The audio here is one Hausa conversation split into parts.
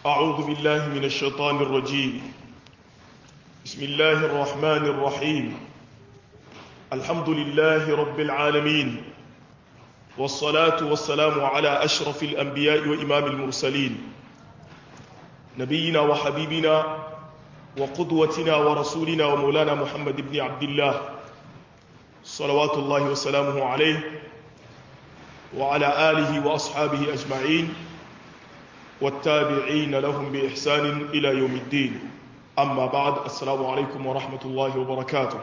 أعوذ بالله من الشيطان الرجيم بسم الله الرحمن الرحيم الحمد لله رب العالمين والصلاة والسلام على أشرف الأنبياء وإمام المرسلين نبينا وحبيبنا وقدوتنا ورسولنا ومولانا محمد بن عبد الله صلوات الله وسلامه عليه وعلى آله وأصحابه أجمعين والتابعين لهم بإحسان إلى يوم الدين أما بعد السلام عليكم ورحمة الله وبركاته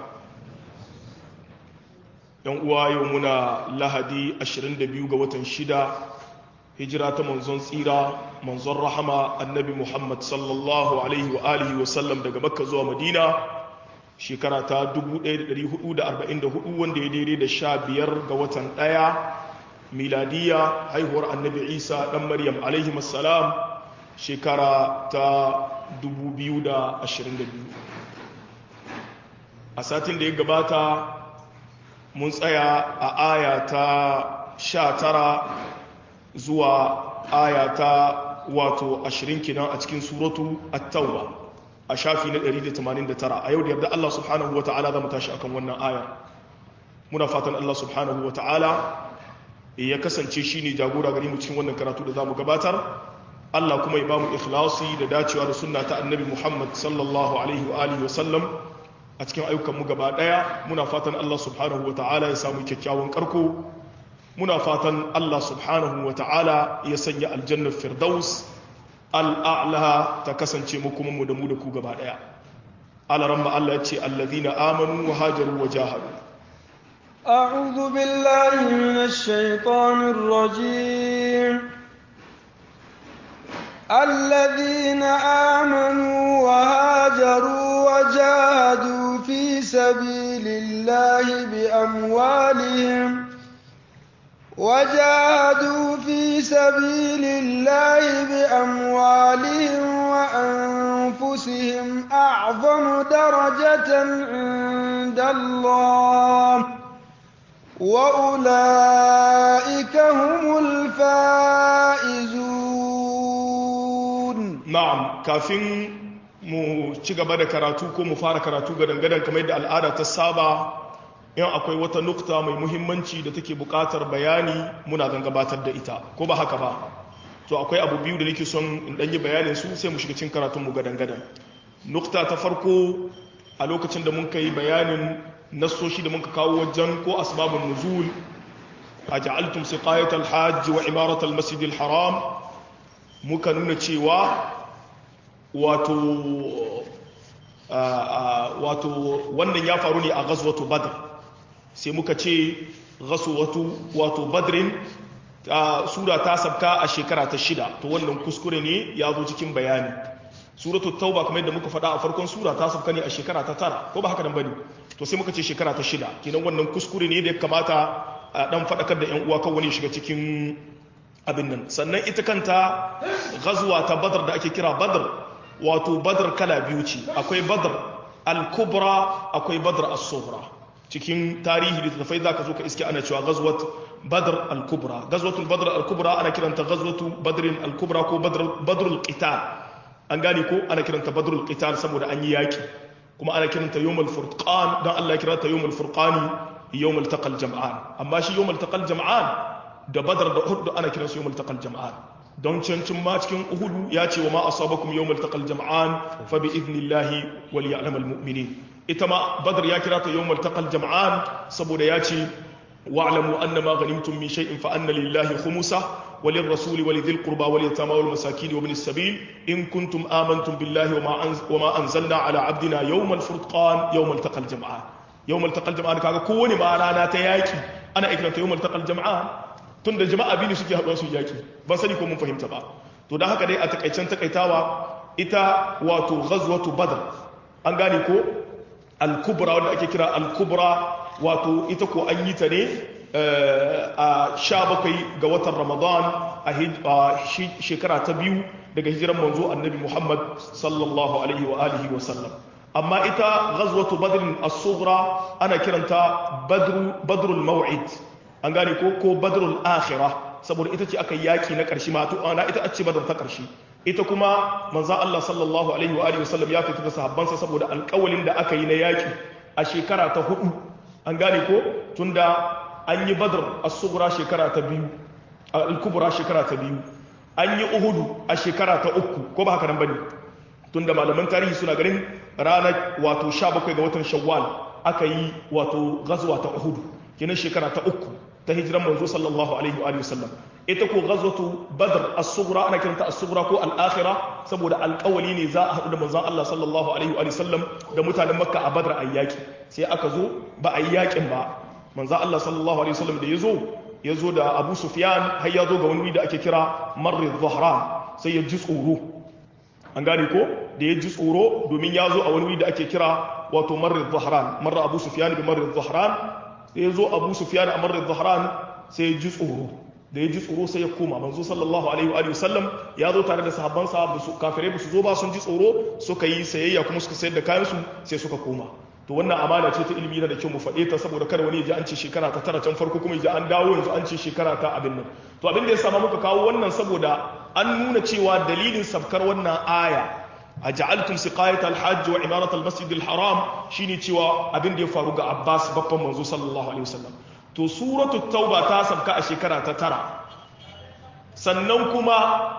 yan uwa yau muna lahadi 22 ga watan shida hijira ta manzon tsira manzon rahama annabi muhammad sallallahu alaihi wa alihi wa sallam daga makka zuwa madina shekara ta 1444 wanda ya daidai da sha biyar ga watan ɗaya miladiya haihuwar annabi isa ɗan maryam alaihi salam shekara ta 2022 a satin da ya gabata mun tsaya a aya ta sha tara zuwa aya ta wato ashirin kinan a cikin suratu at-tauba a shafi na 189 a yau da yarda Allah subhanahu wata'ala za mu tashi akan wannan aya muna fatan Allah subhanahu wata'ala ya kasance shine jagora gare mu cikin wannan karatu da zamu gabatar Allah kuma ya bamu ikhlasi da dacewa da sunna ta annabi Muhammad sallallahu alaihi wa alihi wa sallam a cikin ayyukanmu gaba ɗaya muna fatan Allah subhanahu wa ta'ala ya samu kyakkyawan karko muna fatan Allah subhanahu wa ta'ala ya sanya aljannar firdaus al'a'la ta kasance mu kuma mu da mu da ku gaba ɗaya alaran Allah ya ce allazina amanu wa hajaru wa jahadu أعوذ بالله من الشيطان الرجيم الذين آمنوا وهاجروا وجاهدوا في سبيل الله بأموالهم وجاهدوا في سبيل الله بأموالهم وأنفسهم أعظم درجة عند الله وأولئك هم الفائزون نعم كافين mu ci gaba da karatu ko mu fara karatu ga dangadan kamar yadda al'ada ta saba in akwai wata nukta mai muhimmanci da take buƙatar bayani muna zan gabatar da ita ko ba haka ba to akwai abu biyu da nake son in ɗanyi bayanin su sai mu shiga cikin karatunmu ga dangadan nukta ta farko a lokacin da mun kai bayanin nassoshi da muka kawo wajen ko asbabun nuzul a ja'altum siqayat al-hajj wa imarat al-masjid al-haram muka nuna cewa wato wato wannan ya faru ne a ghazwatu badr sai muka ce ghazwatu wato badrin sura ta sabka a shekara ta shida to wannan kuskure ne ya zo cikin bayani suratu tauba kamar yadda muka faɗa a farkon sura ta sabka ne a shekara ta tara ko ba haka nan bane to sai muka ce shekara ta shida kenan wannan kuskure ne da ya kamata a dan faɗakar da yan uwa kan wani shiga cikin abin nan sannan ita kanta ghazwa ta badr da ake kira badr wato badr kala biyu ce akwai badr al-kubra akwai badr as-sughra cikin tarihi da tafai zaka zo ka iske ana cewa ghazwat badr al-kubra ghazwatul badr al-kubra ana kiranta ghazwatu badr al-kubra ko badr badr al-qital an gane ko ana kiranta badr al-qital saboda an yi yaki kuma ana kiranta yawmul furqan dan Allah ya kiranta yawmul furqani yawmul taqal jam'an amma shi yawmul taqal jam'an da badr da uhud ana kiransu yawmul taqal jam'an don cancin ma cikin uhudu ya ce wa ma asabakum yawmal taqal jam'an fa bi idnillahi wal ya'lamal mu'minin ita ma badr ya kira ta yawmal taqal jam'an saboda ya ce wa'lamu anna ma ghanimtum min shay'in fa anna lillahi khumsa walil rasul walidhil qurba wal yatama wal masakin wa ibnis sabil in kuntum amantum billahi wa ma anzalna ala abdina yawmal furqan yawmal taqal jam'an yawmal taqal jam'an kaga kowane ma rana ta yaki ana ikranta yawmal taqal jam'an tun da jama'a biyu suke haɗuwa su yaki ba sani ko mun fahimta ba to da haka dai a takaicen takaitawa ita wato ghazwatu badr an gane ko al-kubra wanda ake kira al-kubra wato ita ko an yi ta ne a sha bakwai ga watan ramadan a shekara ta biyu daga hijiran manzo annabi muhammad sallallahu alaihi wa alihi wa sallam amma ita ghazwatu badrin as-sughra ana kiranta badru badrul maw'id an gane ko ko badrul akhirah saboda ita ce aka yaki na karshe ma to ana ita ce badar ta karshe ita kuma manzo Allah sallallahu alaihi wa alihi wasallam ya fita da sahabbansa saboda alƙawalin da aka yi na yaki a shekara ta hudu an gane ko tunda an yi badr as-sughra shekara ta biyu al-kubra shekara ta biyu an yi uhudu a shekara ta uku ko ba haka nan bane tunda malaman tarihi suna ganin ranar wato 17 ga watan shawwal aka yi wato ghazwa ta uhudu kenan shekara ta uku ta hijiran manzo sallallahu alaihi wa sallam ita ko ghazwatu badr as-sughra ana kiranta as-sughra ko al-akhirah saboda alƙawali ne za a haɗu da manzon Allah sallallahu alaihi wa sallam da mutanen makka a badr ayyaki sai aka zo ba a yi yakin ba manzon Allah sallallahu alaihi wa sallam da yazo yazo da Abu Sufyan har ya zo ga wani da ake kira Marr dhahran sai ya ji tsoro an gane ko da ya ji tsoro domin ya zo a wani da ake kira wato Marr dhahran Marr Abu Sufyan bi Marr dhahran sai ya zo Abu Sufyan a Marr dhahran sai ya ji tsoro da ya ji tsoro sai ya koma manzo sallallahu alaihi wa sallam ya zo tare da sahabbansa ba su kafirai ba su zo ba sun ji tsoro suka yi sayayya kuma suka sayar da kayan su sai suka koma to wannan amana ce ta ilimi da kyau mu faɗe ta saboda kada wani ya ji an ce shekara ta tara can farko kuma ya ji an dawo yanzu an ce shekara ta abin nan to abin da ya sama muka kawo wannan saboda an nuna cewa dalilin safkar wannan aya a ja'altum siqayat al-hajj wa imarat al-masjid al-haram shine cewa abin da ya faru ga Abbas babban manzo sallallahu alaihi wasallam to suratu tauba ta sabka a shekara ta tara sannan kuma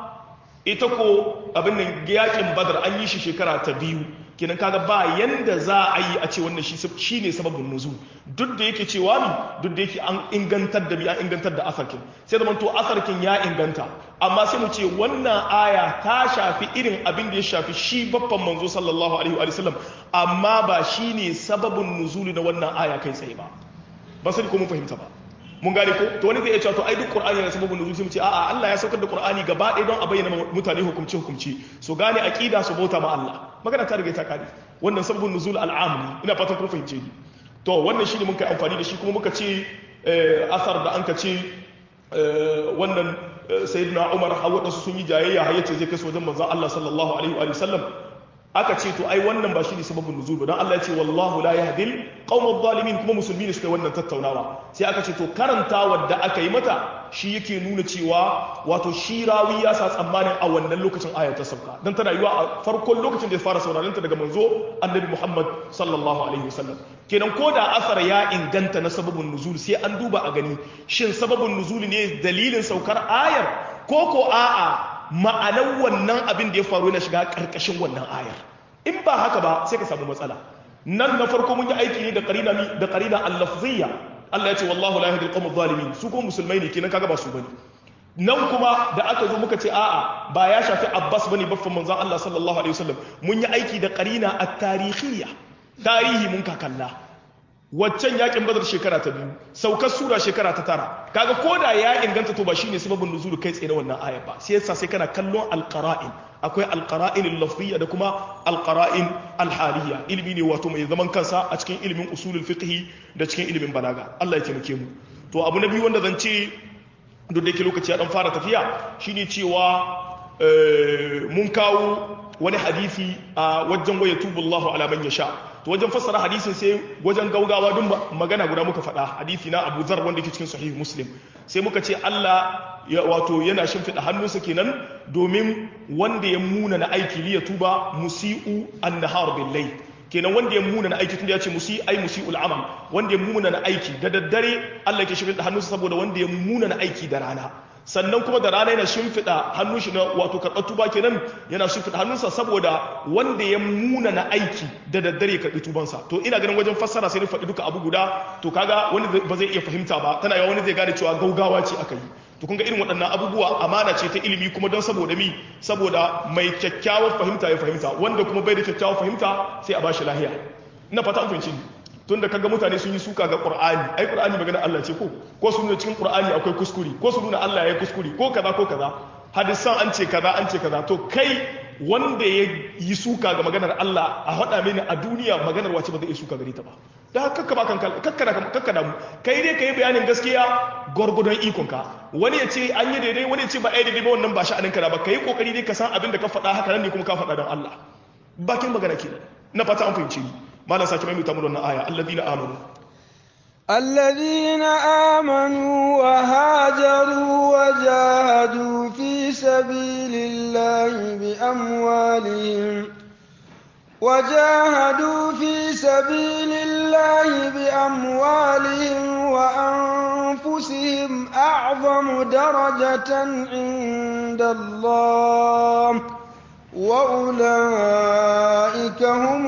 ita ko abin nan yakin badar an yi shi shekara ta biyu kinan kaga ba yanda za a yi a ce wannan shi ne sababin nuzul duk da yake cewa mi duk da yake an ingantar da bi an ingantar da asarkin sai da to asarkin ya inganta amma sai mu ce wannan aya ta shafi irin abin da ya shafi shi babban manzo sallallahu alaihi wa sallam amma ba shine sababin nuzuli na wannan aya kai tsaye ba ba sai ko mun fahimta ba mun gane ko to wani zai iya cewa to ai duk qur'ani yana sababin nuzul sai mu ce a'a Allah ya saukar da qur'ani gaba ɗaya don a bayyana mutane hukumci hukumci su gane aqida su bauta ma Allah magana ta riga ta kare wannan sababin nuzul al'am ne ina fatan kun fahimce ni to wannan shine mun kai amfani da shi kuma muka ce asar da an ka ce wannan sayyidina Umar hawa su sun yi jayayya har yace zai kai su wajen manzon Allah sallallahu alaihi wa sallam aka ce to ai wannan ba shi ne sababin nuzul ba don Allah ya ce wallahu la yahdil qaumadh zalimin kuma musulmi ne suka yi wannan tattaunawa sai aka ce to karantawa da aka yi mata shi yake nuna cewa wato shi rawi ya sa tsammanin a wannan lokacin ayar ta sauka dan tana yiwa a farkon lokacin da ya fara sauraron ta daga manzo annabi Muhammad sallallahu alaihi wasallam kenan ko da asar ya inganta na sababin nuzul sai an duba a gani shin sababin nuzul ne dalilin saukar ayar ko ko a'a ma'anar wannan abin da ya faru yana shiga ƙarƙashin wannan ayar in ba haka ba sai ka samu matsala nan na farko mun yi aiki ne da qarina mi da qarina al-lafziyya Allah ya ce wallahu la yahdi al-qawm adh-dhalimin su ko musulmai ne kenan kaga ba su bane nan kuma da aka zo muka ce a'a ba ya shafi Abbas bane baffan manzon Allah sallallahu alaihi wasallam mun yi aiki da qarina at-tarikhiyya tarihi mun ka kalla waccan yakin badar shekara ta biyu saukar sura shekara ta tara kaga koda ya inganta to ba shine sababin nuzulu kai tsaye na wannan aya ba sai yasa sai kana kallon alqara'in akwai alqara'in al-lafziyya da kuma alqara'in al-haliyya ilimi ne wato mai zaman kansa a cikin ilimin usulul fiqh da cikin ilimin balaga Allah ya taimake mu to abu na biyu wanda zan ce duk da yake lokaci ya dan fara tafiya shine cewa mun kawo wani hadisi a wajen waya tubullahu ala man yasha to wajen fassara hadisin sai wajen gaugawa dun magana guda muka faɗa hadisi na Abu Zar wanda ke cikin sahih Muslim sai muka ce Allah ya wato yana shimfiɗa hannunsa kenan domin wanda ya muna na aiki liya tuba musi'u an-nahar bil kenan wanda ya muna na aiki tunda ya ce musi ai musi'ul amal wanda ya muna na aiki da daddare Allah ke shimfiɗa hannunsa saboda wanda ya muna na aiki da rana sannan kuma da rana yana shimfiɗa hannun shi na wato karɓar tuba kenan yana shimfiɗa hannunsa saboda wanda ya muna na aiki da daddare karɓi tubansa to ina ganin wajen fassara sai ni faɗi duka abu guda to kaga wani ba zai iya fahimta ba tana yawa wani zai gane cewa gaugawa ce aka yi to kun ga irin waɗannan abubuwa amana ce ta ilimi kuma don saboda mi saboda mai kyakkyawar fahimta ya fahimta wanda kuma bai da kyakkyawar fahimta sai a bashi lahiya ina fata an fahimci tun da kaga mutane sun yi suka ga qur'ani ai qur'ani magana Allah ce ko ko su nuna cikin qur'ani akwai kuskure ko su nuna Allah ya kuskure ko kaza ko kaza hadisan an ce kaza an ce kaza to kai wanda ya yi suka ga maganar Allah a hada mini a duniya maganar wace ba zai yi suka gare ta ba da haka kakka ba kanka kakka kakka da mu kai dai kai bayanin gaskiya gwargwadon ikon ka wani ya ce an yi daidai wani ya ce ba ai daidai ba wannan ba sha'anin ka ba kai kokari dai ka san abin da ka faɗa haka nan ne kuma ka faɗa don Allah bakin magana kenan na fata an fahimci ni malam sake mai mutamar wannan aya alladhina amanu الذين آمنوا وهاجروا وجاهدوا في سبيل الله بأموالهم وجاهدوا في سبيل الله بأموالهم وأنفسهم أعظم درجة عند الله وأولئك هم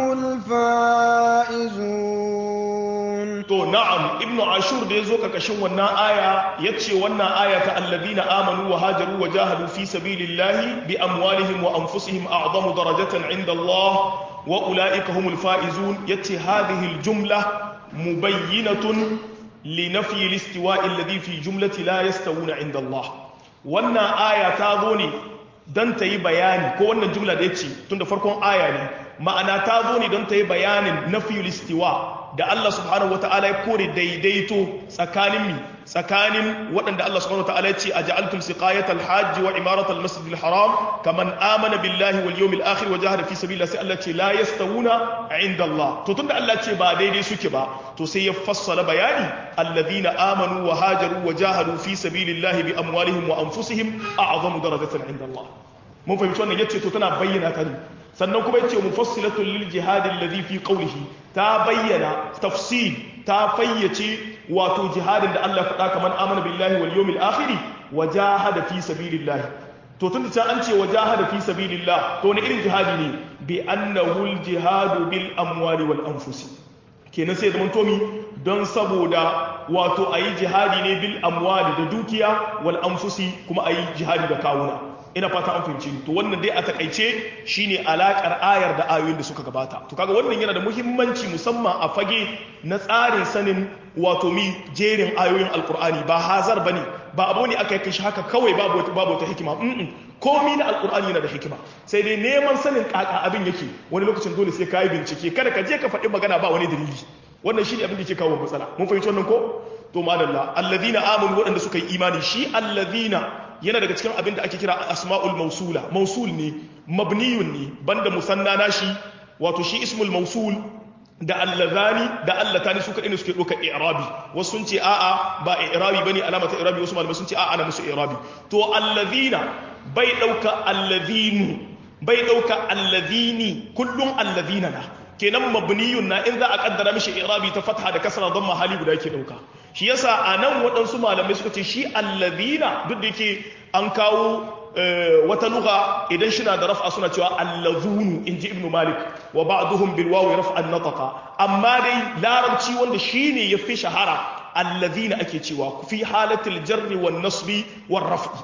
الفائزون to na'am ibnu ashur da yazo kakashin wannan aya yace wannan aya ta alladhina amanu wa hajaru wa jahadu fi sabilillahi bi amwalihim wa anfusihim a'zamu darajatan 'inda Allah wa ulaika humul faizun yace hadhihi aljumla mubayyinatun li nafyi alistiwa'i alladhi fi jumlati la yastawuna 'inda Allah wannan aya ta zo ne dan ta yi bayani ko wannan jumla da yace tun da farkon aya ne ma'ana ta zo ne don ta yi bayanin nafiyul istiwa da Allah subhanahu wata'ala ya kore daidaito tsakanin mi tsakanin waɗanda Allah subhanahu wata'ala ya ce a ja'altum siqayatal hajji wa imaratal masjidil haram kaman amana billahi wal yawmil akhir wa jahada fi sabilillah sai Allah ce la yastawuna inda Allah to tunda Allah ce ba daidai suke ba to sai ya fassala bayani alladhina amanu wa hajaru wa jahadu fi sabilillah bi amwalihim wa anfusihim a'zamu darajatan inda Allah mun fahimci wannan yace to tana bayyana ta ne sannan kuma yace mufassilatul lil jihad alladhi fi qawlihi ta bayyana tafsir ta fayyace wato jihadin da Allah faɗa kamar amana billahi wal yawmil akhir wa jahada fi sabilillah to tunda ta an ce wa jahada fi sabilillah to wani irin jihadi ne bi annahu al jihadu bil amwali wal anfusi kenan sai zaman tomi don saboda wato ayi jihadi ne bil amwali da dukiya wal anfusi kuma ayi jihadi da kawuna ina fata an fahimci to wannan dai a takaice shine alakar ayar da ayoyin da suka gabata to kaga wannan yana da muhimmanci musamman a fage na tsarin sanin wato mi jerin ayoyin alkur'ani ba hazar bane ba abu ne aka yi shi haka kawai babu babu wata hikima mm komi na alkur'ani yana da hikima sai dai neman sanin kaka abin yake wani lokacin dole sai ka yi bincike kada ka je ka faɗi magana ba wani dalili wannan shi ne abin da ke kawo matsala mun fahimci wannan ko to madalla alladhina amanu waɗanda suka yi imani shi alladhina yana daga cikin abin da ake kira asma'ul mausula mausul ne mabniyun ne banda musanna nashi wato shi ismul mausul da allazani da allatani su kadai ne suke doka i'rabi wasu sun ce a'a ba i'rabi bane alama ta i'rabi wasu malamai sun ce a'a ana musu i'rabi to allazina bai dauka allazinu bai dauka allazini kullun allazina na kenan mabniyun na in za a kaddara mishi i'rabi ta fatha da kasra don mahali guda yake dauka shi yasa a nan waɗansu malamai suka ce shi allazina duk da yake an kawo wata lugha idan shi na da raf'a suna cewa allazunu in ji ibnu malik wa ba'duhum bil wawi raf'an nataqa amma dai larabci wanda shine yafi shahara allazina ake cewa fi halatil jarri wan nasbi war raf'i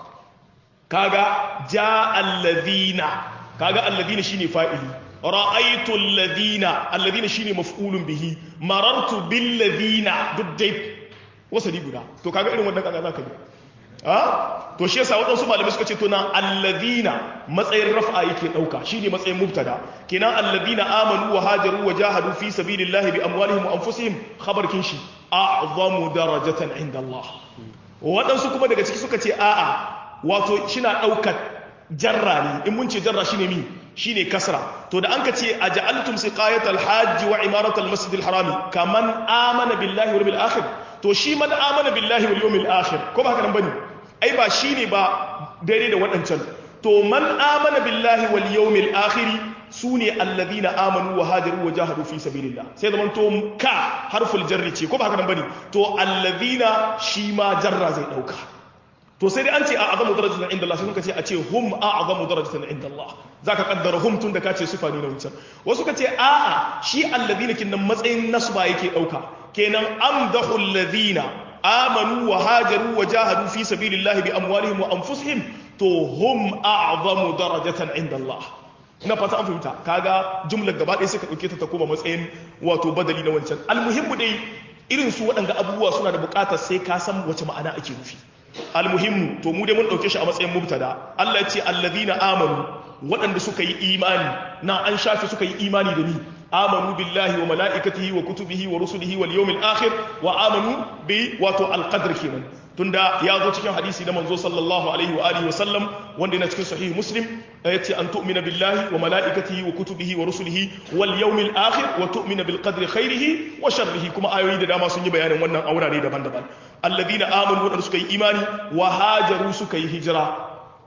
kaga ja allazina kaga allazina shine fa'ili ra'aytu alladhina alladhina shine maf'ulun bihi marartu bil ladina duddai wasali guda to kaga irin wannan kaga zaka yi a to shi yasa wadansu malamai suka ce to na alladhina matsayin raf'a yake dauka shine matsayin mubtada kenan alladhina amanu wa hajaru wa jahadu fi sabilillahi bi amwalihim wa anfusihim khabar kin shi a'zamu darajatan inda Allah wadansu kuma daga ciki suka ce a'a wato shina daukar jarra ne in mun ce jarra shine mi shine kasra to da an ka ce aja'altum siqayatal hajj wa imaratal masjidil harami kaman amana billahi wal yawmil akhir to shi man amana billahi wal yawmil akhir ko ba haka nan bane ai ba shine ba daidai da waɗancan to man amana billahi wal yawmil akhir sune alladhina amanu wa hajaru wa jahadu fi sabilillah sai zaman to ka harful jarri ce ko ba haka nan bane to alladhina shi ma jarra zai dauka to sai dai an ce a azamu darajatan inda Allah sai suka ce a ce hum a azamu darajatan inda Allah zaka kaddara hum tun da ka ce sifa ne na wucin wasu ka ce a'a shi alladhina kin nan matsayin nasba yake dauka kenan amdahu alladhina amanu wa hajaru wa jahadu fi sabilillahi bi amwalihim wa anfusihim to hum a'zamu darajatan inda Allah ina fata an fahimta kaga jumlar gaba ɗaya sai ka dauke ta ta koma matsayin wato badali na wancan almuhimmu dai irin su waɗanda abubuwa suna da buƙatar sai ka san wace ma'ana ake nufi almuhimmu to mu dai mun dauke shi a matsayin mubtada Allah ya ce alladhina amanu waɗanda suka yi imani na an shafi suka yi imani da ni amanu billahi wa mala'ikatihi wa kutubihi wa rusulihi wal yawmil akhir wa amanu bi wato alqadr kenan tunda ya zo cikin hadisi na manzo sallallahu alaihi wa alihi wa sallam wanda yana cikin sahih muslim yace an tu'mina billahi wa mala'ikatihi wa kutubihi wa rusulihi wal yawmil akhir wa tu'mina bil qadri khairihi wa sharrihi kuma ayoyi da dama sun yi bayanin wannan aurare daban-daban alladhina amanu wadanda suka yi imani wa hajaru suka yi hijira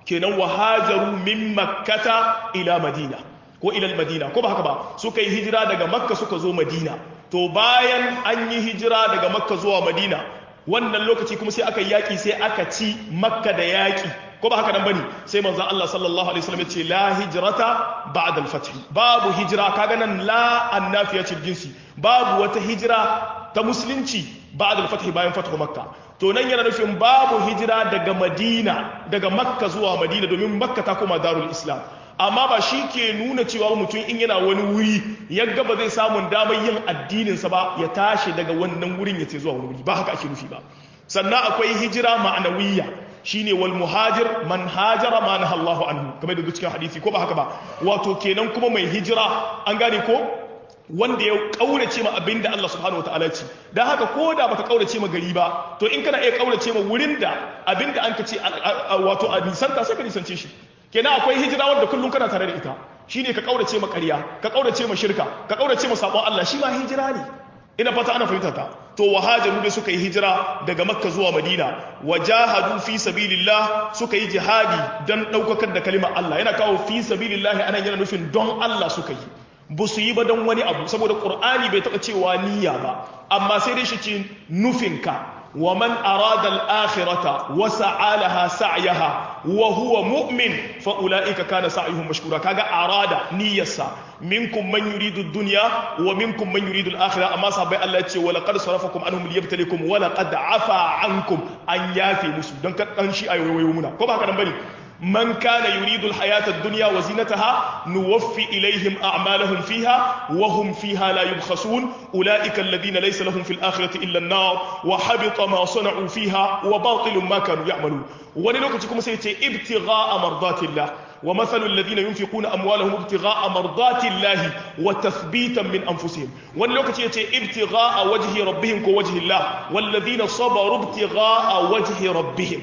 kenan wa hajaru min makkata ila madina ko ila madina ko ba haka ba suka yi hijira daga makka suka zo madina to bayan an yi hijira daga makka zuwa madina wannan lokaci kuma sai aka yi yaƙi sai aka ci makka da yaƙi ko ba haka nan bane sai manzon Allah sallallahu alaihi wasallam ya ce la hijrata ba'da al-fath babu hijira kaga nan la annafiya ce jinsi babu wata hijira ta musulunci ba'da al-fath bayan fathu makka to nan yana nufin babu hijira daga madina daga makka zuwa madina domin makka ta koma darul islam amma ba shi ke nuna cewa mutum in yana wani wuri ya ba zai samun damar yin addininsa ba ya tashi daga wannan wurin ya ce zuwa wani wuri ba haka ake nufi ba sannan akwai hijira ma'anawiyya shine wal muhajir man hajara ma naha Allahu anhu kamar da cikin hadisi ko ba haka ba wato kenan kuma mai hijira an gane ko wanda ya kaurace ma abinda Allah subhanahu wataala ce dan haka ko da baka kaurace ma gari ba to in kana iya kaurace ma wurin da abinda an ka ce wato a nisanta sai ka nisance shi kenan akwai hijira wanda kullum kana tare da ita shine ka kaurace ma ƙarya ka kaurace ma shirka ka kaurace ma sabon Allah shi ma hijira ne ina fata ana fahimta ta to wahajaru da suka yi hijira daga makka zuwa madina wajahadu fi sabilillah suka yi jihadi don daukakar da kalimar Allah yana kawo fi sabilillah anan yana nufin don Allah suka yi ba su yi ba don wani abu saboda qur'ani bai taɓa cewa niyya ba amma sai dai shi ce nufinka ومن أراد الآخرة وسعى لها سعيها وهو مؤمن فأولئك كان سعيهم مشكورا كاغا أراد نيسا منكم من يريد الدنيا ومنكم من يريد الآخرة أما صحابي الله يتشي ولقد صرفكم عنهم ليبتليكم ولقد عفا عنكم أن يافي مسلم دنك أنشي أيوة ويومنا كما كان بني من كان يريد الحياة الدنيا وزينتها نوفي إليهم أعمالهم فيها وهم فيها لا يبخسون أولئك الذين ليس لهم في الآخرة إلا النار وحبط ما صنعوا فيها وباطل ما كانوا يعملون ولنوكتكم سيتي ابتغاء مرضات الله ومثل الذين ينفقون أموالهم ابتغاء مرضات الله وتثبيتا من أنفسهم ولنوكت يتي ابتغاء وجه ربهم كوجه الله والذين صبروا ابتغاء وجه ربهم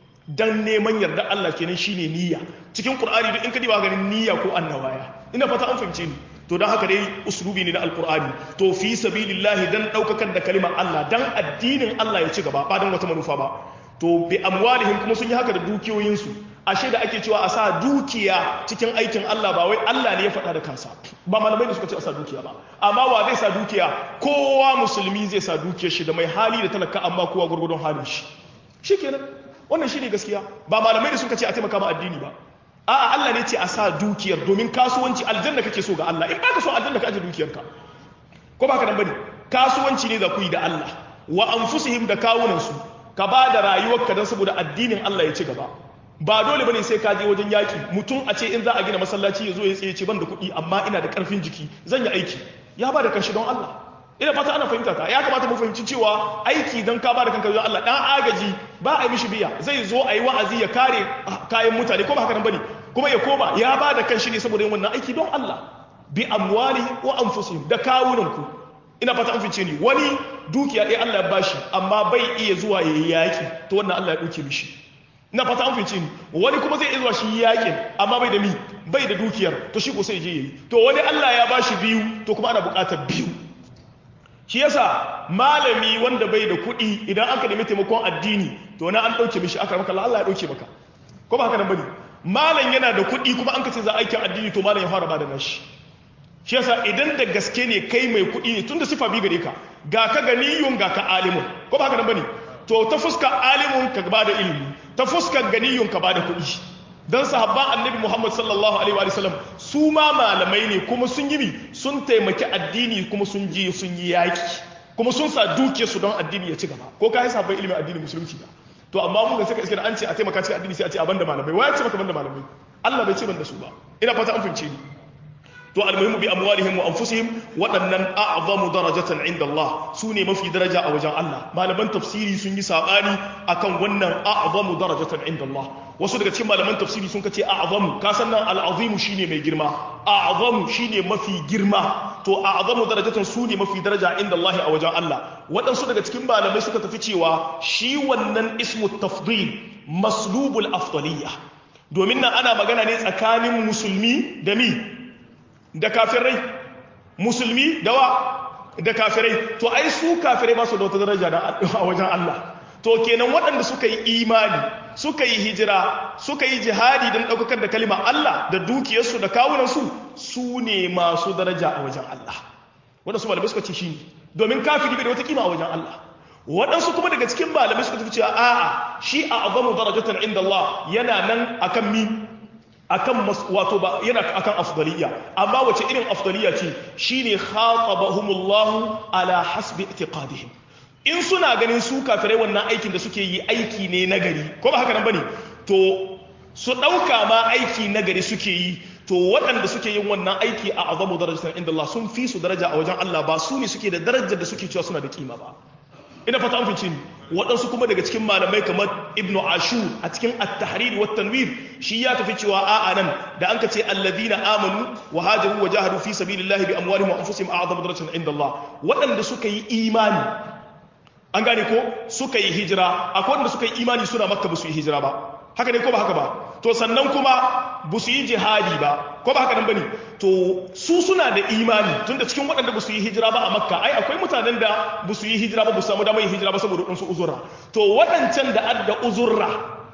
dan neman yarda Allah kenan shine niyya cikin Qur'ani duk in ka diba ganin niyya ko annawaya ina fata an fahimce ni to dan haka dai uslubi ne na alqur'ani to fi sabilillahi dan daukakar da kalimar Allah dan addinin Allah ya ci gaba ba dan wata manufa ba to bi amwalihim kuma sun yi haka da dukiyoyin su ashe da ake cewa a sa dukiya cikin aikin Allah ba wai Allah ne ya faɗa da kansa ba malamai da suka ce a sa dukiya ba amma wa zai sa dukiya kowa musulmi zai sa dukiyar shi da mai hali da talaka amma kowa gurgurdon halin shi shikenan wannan shine gaskiya ba malamai da suka ce a taimaka ma addini ba a'a Allah ne ce a sa dukiyar domin kasuwanci aljanna kake so ga Allah in baka so aljanna ka aje dukiyarka ko baka nan bane kasuwanci ne za ku yi da Allah wa anfusihim da kawunan su ka ba da rayuwarka dan saboda addinin Allah ya ci gaba ba dole bane sai ka je wajen yaki mutum a ce in za a gina masallaci ya zo ya tsaye ce ban da kuɗi amma ina da ƙarfin jiki zan yi aiki ya ba da kanshi don Allah ina fata ana fahimta ta ya kamata mu fahimci cewa aiki don ka bada kanka zuwa Allah dan agaji ba a yi mishi biya zai zo a yi wa'azi ya kare kayan mutane ko ba haka nan bane kuma ya koma ya bada kanshi ne saboda yin wannan aiki don Allah bi amwalihim wa anfusihim da kawunan ku ina fata an fice ni wani dukiya ɗaya Allah ya bashi amma bai iya zuwa yayi yaki to wannan Allah ya dauke mishi ina fata an fice ni wani kuma zai iya zuwa shi yakin amma bai da mi bai da dukiyar to shi ko sai je yayi to wani Allah ya bashi biyu to kuma ana buƙatar biyu shi yasa malami wanda bai da kuɗi idan aka nemi taimakon addini to na an ɗauke mishi aka maka Allah ya ɗauke maka ko ba haka nan bane malam yana da kuɗi kuma an ka ce za aikin addini to malam ya fara bada nashi shi yasa idan da gaske ne kai mai kuɗi ne tunda sifa bi gare ka ga ka ganiyun ga ka alimun ko ba haka nan bane to ta fuskar alimun ka bada ilimi ta fuskar ganiyun ka bada kuɗi dan sahabban annabi Muhammad sallallahu alaihi wa sallam su ma malamai ne kuma sun yi sun taimaki addini kuma sun je sun yi yaki kuma sun sa duke su don addini ya ci gaba ko kai sahabban ilimin addini musulunci ba to amma mun ga suka iske da an ce a taimaka cikin addini sai a ce a banda malamai waya ce maka banda malamai Allah bai ce banda su ba ina fata an fahimce ni to almuhimu bi amwalihim wa anfusihim waɗannan a'zamu darajatan inda Allah su ne mafi daraja a wajen Allah malaman tafsiri sun yi sabani akan wannan a'zamu darajatan inda Allah wasu daga cikin malaman tafsiri sun kace a'zamu ka san nan al'azimu shine mai girma a'zamu shine mafi girma to a'zamu darajatan su ne mafi daraja inda Allah a wajen Allah waɗansu daga cikin malamai suka tafi cewa shi wannan ismu tafdil maslubul afdaliyya domin nan ana magana ne tsakanin musulmi da mi da kafirai musulmi da wa da kafirai to ai su kafirai ba su da wata daraja a wajen Allah to kenan waɗanda suka yi imani suka yi hijira suka yi jihadi don ɗaukakar da kalima Allah da dukiyarsu da kawunansu su ne masu daraja a wajen Allah waɗansu malamai suka ce shi ne domin kafiri bai da wata kima a wajen Allah waɗansu kuma daga cikin malamai suka tafi cewa a'a shi a azamu darajatan inda Allah yana nan akan mi akan wato ba yana akan afdaliya amma wace irin afdaliya ce shine khatabahumullahu ala hasbi i'tiqadihim in suna ganin su kafirai wannan aikin da suke yi aiki ne nagari ko ba haka nan bane to su ɗauka ma aiki nagari suke yi to waɗanda suke yin wannan aiki a azamu darajatan inda Allah sun fi su daraja a wajen Allah ba su ne suke da darajar da suke cewa suna da kima ba ina fata an fice ni waɗansu kuma daga cikin malamai kamar ibnu ashur a cikin at-tahrir wa tanwir shi ya tafi cewa a'a nan da an ka ce alladhina amanu wa hajaru wa jahadu fi sabilillahi bi amwalihim wa anfusihim a'zamu darajatan inda Allah waɗanda suka yi imani an gane ko suka yi hijira akwai wanda suka yi imani suna makka ba su yi hijira ba haka ne ko ba haka ba to sannan kuma ba su yi jihadi ba ko ba haka nan bane to su suna da imani tunda cikin waɗanda ba su yi hijira ba a makka ai akwai mutanen da ba su yi hijira ba ba su samu damar yin hijira ba saboda ɗansu uzurra to waɗancan da adda uzurra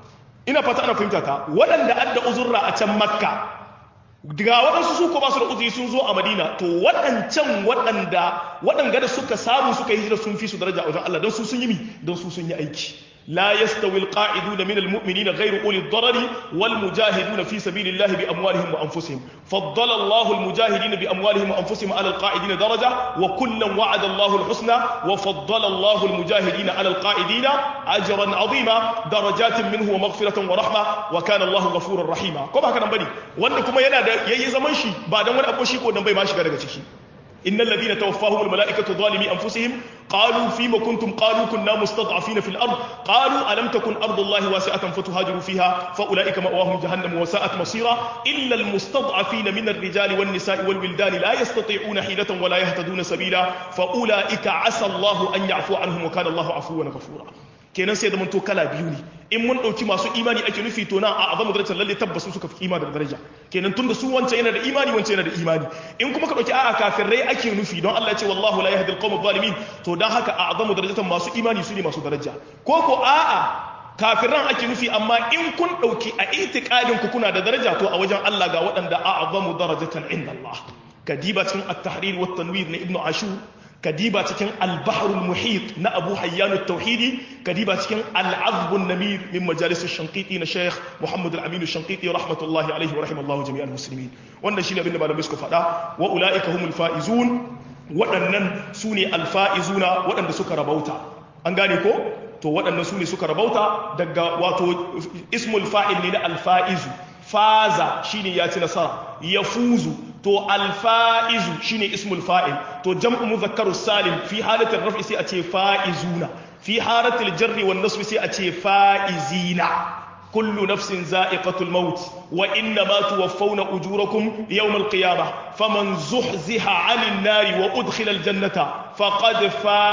ina fata ana fahimta ta waɗanda adda uzurra a can makka daga waɗansu su ko ba su da uzuri sun zo a madina to waɗancan waɗanda waɗanda da suka samu suka yi hijira sun fi su daraja a wajen Allah don su sun yi mi don su sun yi aiki لا يستوي القاعدون من المؤمنين غير أولي الضرر والمجاهدون في سبيل الله بأموالهم وأنفسهم فضل الله المجاهدين بأموالهم وأنفسهم على القاعدين درجة وكلا وعد الله الحسنى وفضل الله المجاهدين على القاعدين أجرا عظيما درجات منه ومغفرة ورحمة وكان الله غفورا رحيما كما كان بني وأنكم ينا يي زمان شي بعد أن أبو شي كو نبي ماشي غير شي إن الذين توفاهم الملائكة ظالمي أنفسهم قالوا فيما كنتم قالوا كنا مستضعفين في الأرض قالوا ألم تكن أرض الله واسعة فتهاجروا فيها فأولئك مأواهم جهنم وساءت مصيرا إلا المستضعفين من الرجال والنساء والولدان لا يستطيعون حيلة ولا يهتدون سبيلا فأولئك عسى الله أن يعفو عنهم وكان الله عفوا غفورا kenan sai zaman to kala biyu ne in mun dauki masu imani ake nufi to na a azamu darajar lalle tabbas suka fi imani da daraja kenan tunda su wancan yana da imani wancan yana da imani in kuma ka dauki a'a kafirai ake nufi don Allah ya ce wallahu la yahdi alqawm adh-dhalimin to dan haka a azamu darajatan masu imani su ne masu daraja ko ko a'a kafiran ake nufi amma in kun dauki a itiqadin ku kuna da daraja to a wajen Allah ga waɗanda a azamu darajatan inda Allah kadiba cikin at-tahrir wa tanwir na ibnu ashur kadiba cikin albaharul muhit na abu hayyanu tauhidi kadiba cikin al'azbun namir min majalis shankiti na sheikh muhammad al-aminu shankiti rahmatullahi alaihi wa rahimallahu jami'al muslimin wannan shine abin da malamai suka faɗa wa ulaika humul faizun waɗannan su ne alfa'izuna waɗanda suka rabauta an gane ko to waɗannan su ne suka rabauta daga wato ismul fa'il ne na alfa'izu faza shine ya ci nasara ya fuzu to alfa'izu shine ismul fa'il to jam'u mudhakkaru salim fi halatin raf'i sai a ce fa'izuna fi halatil jarri wan nasbi sai a ce fa'izina kullu nafsin za'iqatul maut wa inna ma tuwaffawna ujurakum yawm al-qiyamah faman zuhziha 'anil nari wa udkhila al-jannata faqad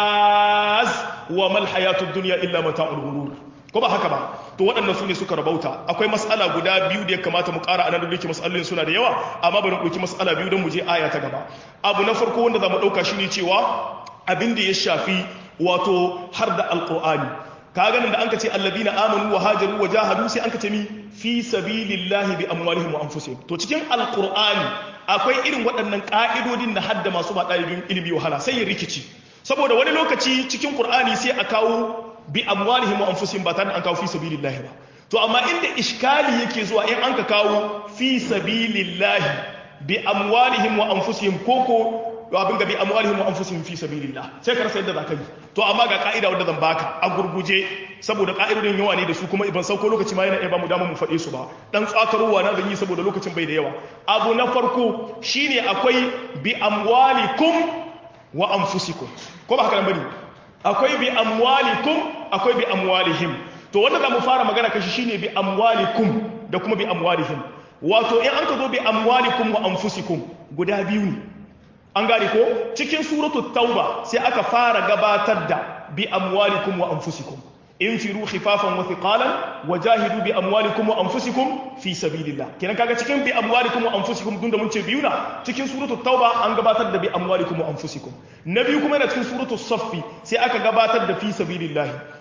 faz wa mal hayatud dunya illa mata'ul ghurur ko ba haka ba to waɗannan su ne suka rabauta akwai mas'ala guda biyu da ya kamata mu ƙara anan da yake mas'alolin suna da yawa amma bari mu ɗauki mas'ala biyu don mu je aya ta gaba abu na farko wanda za mu ɗauka shine cewa abin da ya shafi wato har da alƙur'ani ka ganin da an ka ce alladina amanu wa hajaru wa jahadu sai an ka ce mi fi sabilillahi bi amwalihim wa anfusihim to cikin alƙur'ani akwai irin waɗannan ƙa'idodin da hadda masu ba ɗalibin ilimi wahala sai ya rikici saboda wani lokaci cikin ƙur'ani sai a kawo bi amwalihim wa anfusihim ba tare da an kawo fi sabilillahi ba to amma inda iskali yake zuwa in an ka kawo fi sabilillahi bi amwalihim wa anfusihim koko abin ga bi amwalihim wa anfusihim fi sabilillah sai ka rasa yadda zaka yi to amma ga ka'ida wanda zan baka a gurguje saboda ka'idodin yawa ne da su kuma ban sauko lokaci ma yana iya ba mu dama mu faɗe su ba dan tsakarowa na zan yi saboda lokacin bai da yawa abu na farko shine akwai bi amwalikum wa anfusikum ko ba haka nan bane akwai bi amwalikum akwai bi amwalihim to wanda za mu fara magana kashi shine bi amwalikum da kuma bi amwalihim wato in an ka zo bi amwalikum wa anfusikum guda biyu ne an gane ko cikin suratu tauba sai aka fara gabatar da bi amwalikum wa anfusikum infiru khifafan wa thiqalan wajahidu bi amwalikum wa anfusikum fi sabilillah kenan kaga cikin bi amwalikum wa anfusikum dun da mun ce biyu na cikin suratu tauba an gabatar da bi amwalikum wa anfusikum na biyu kuma yana cikin suratu saffi sai aka gabatar da fi sabilillah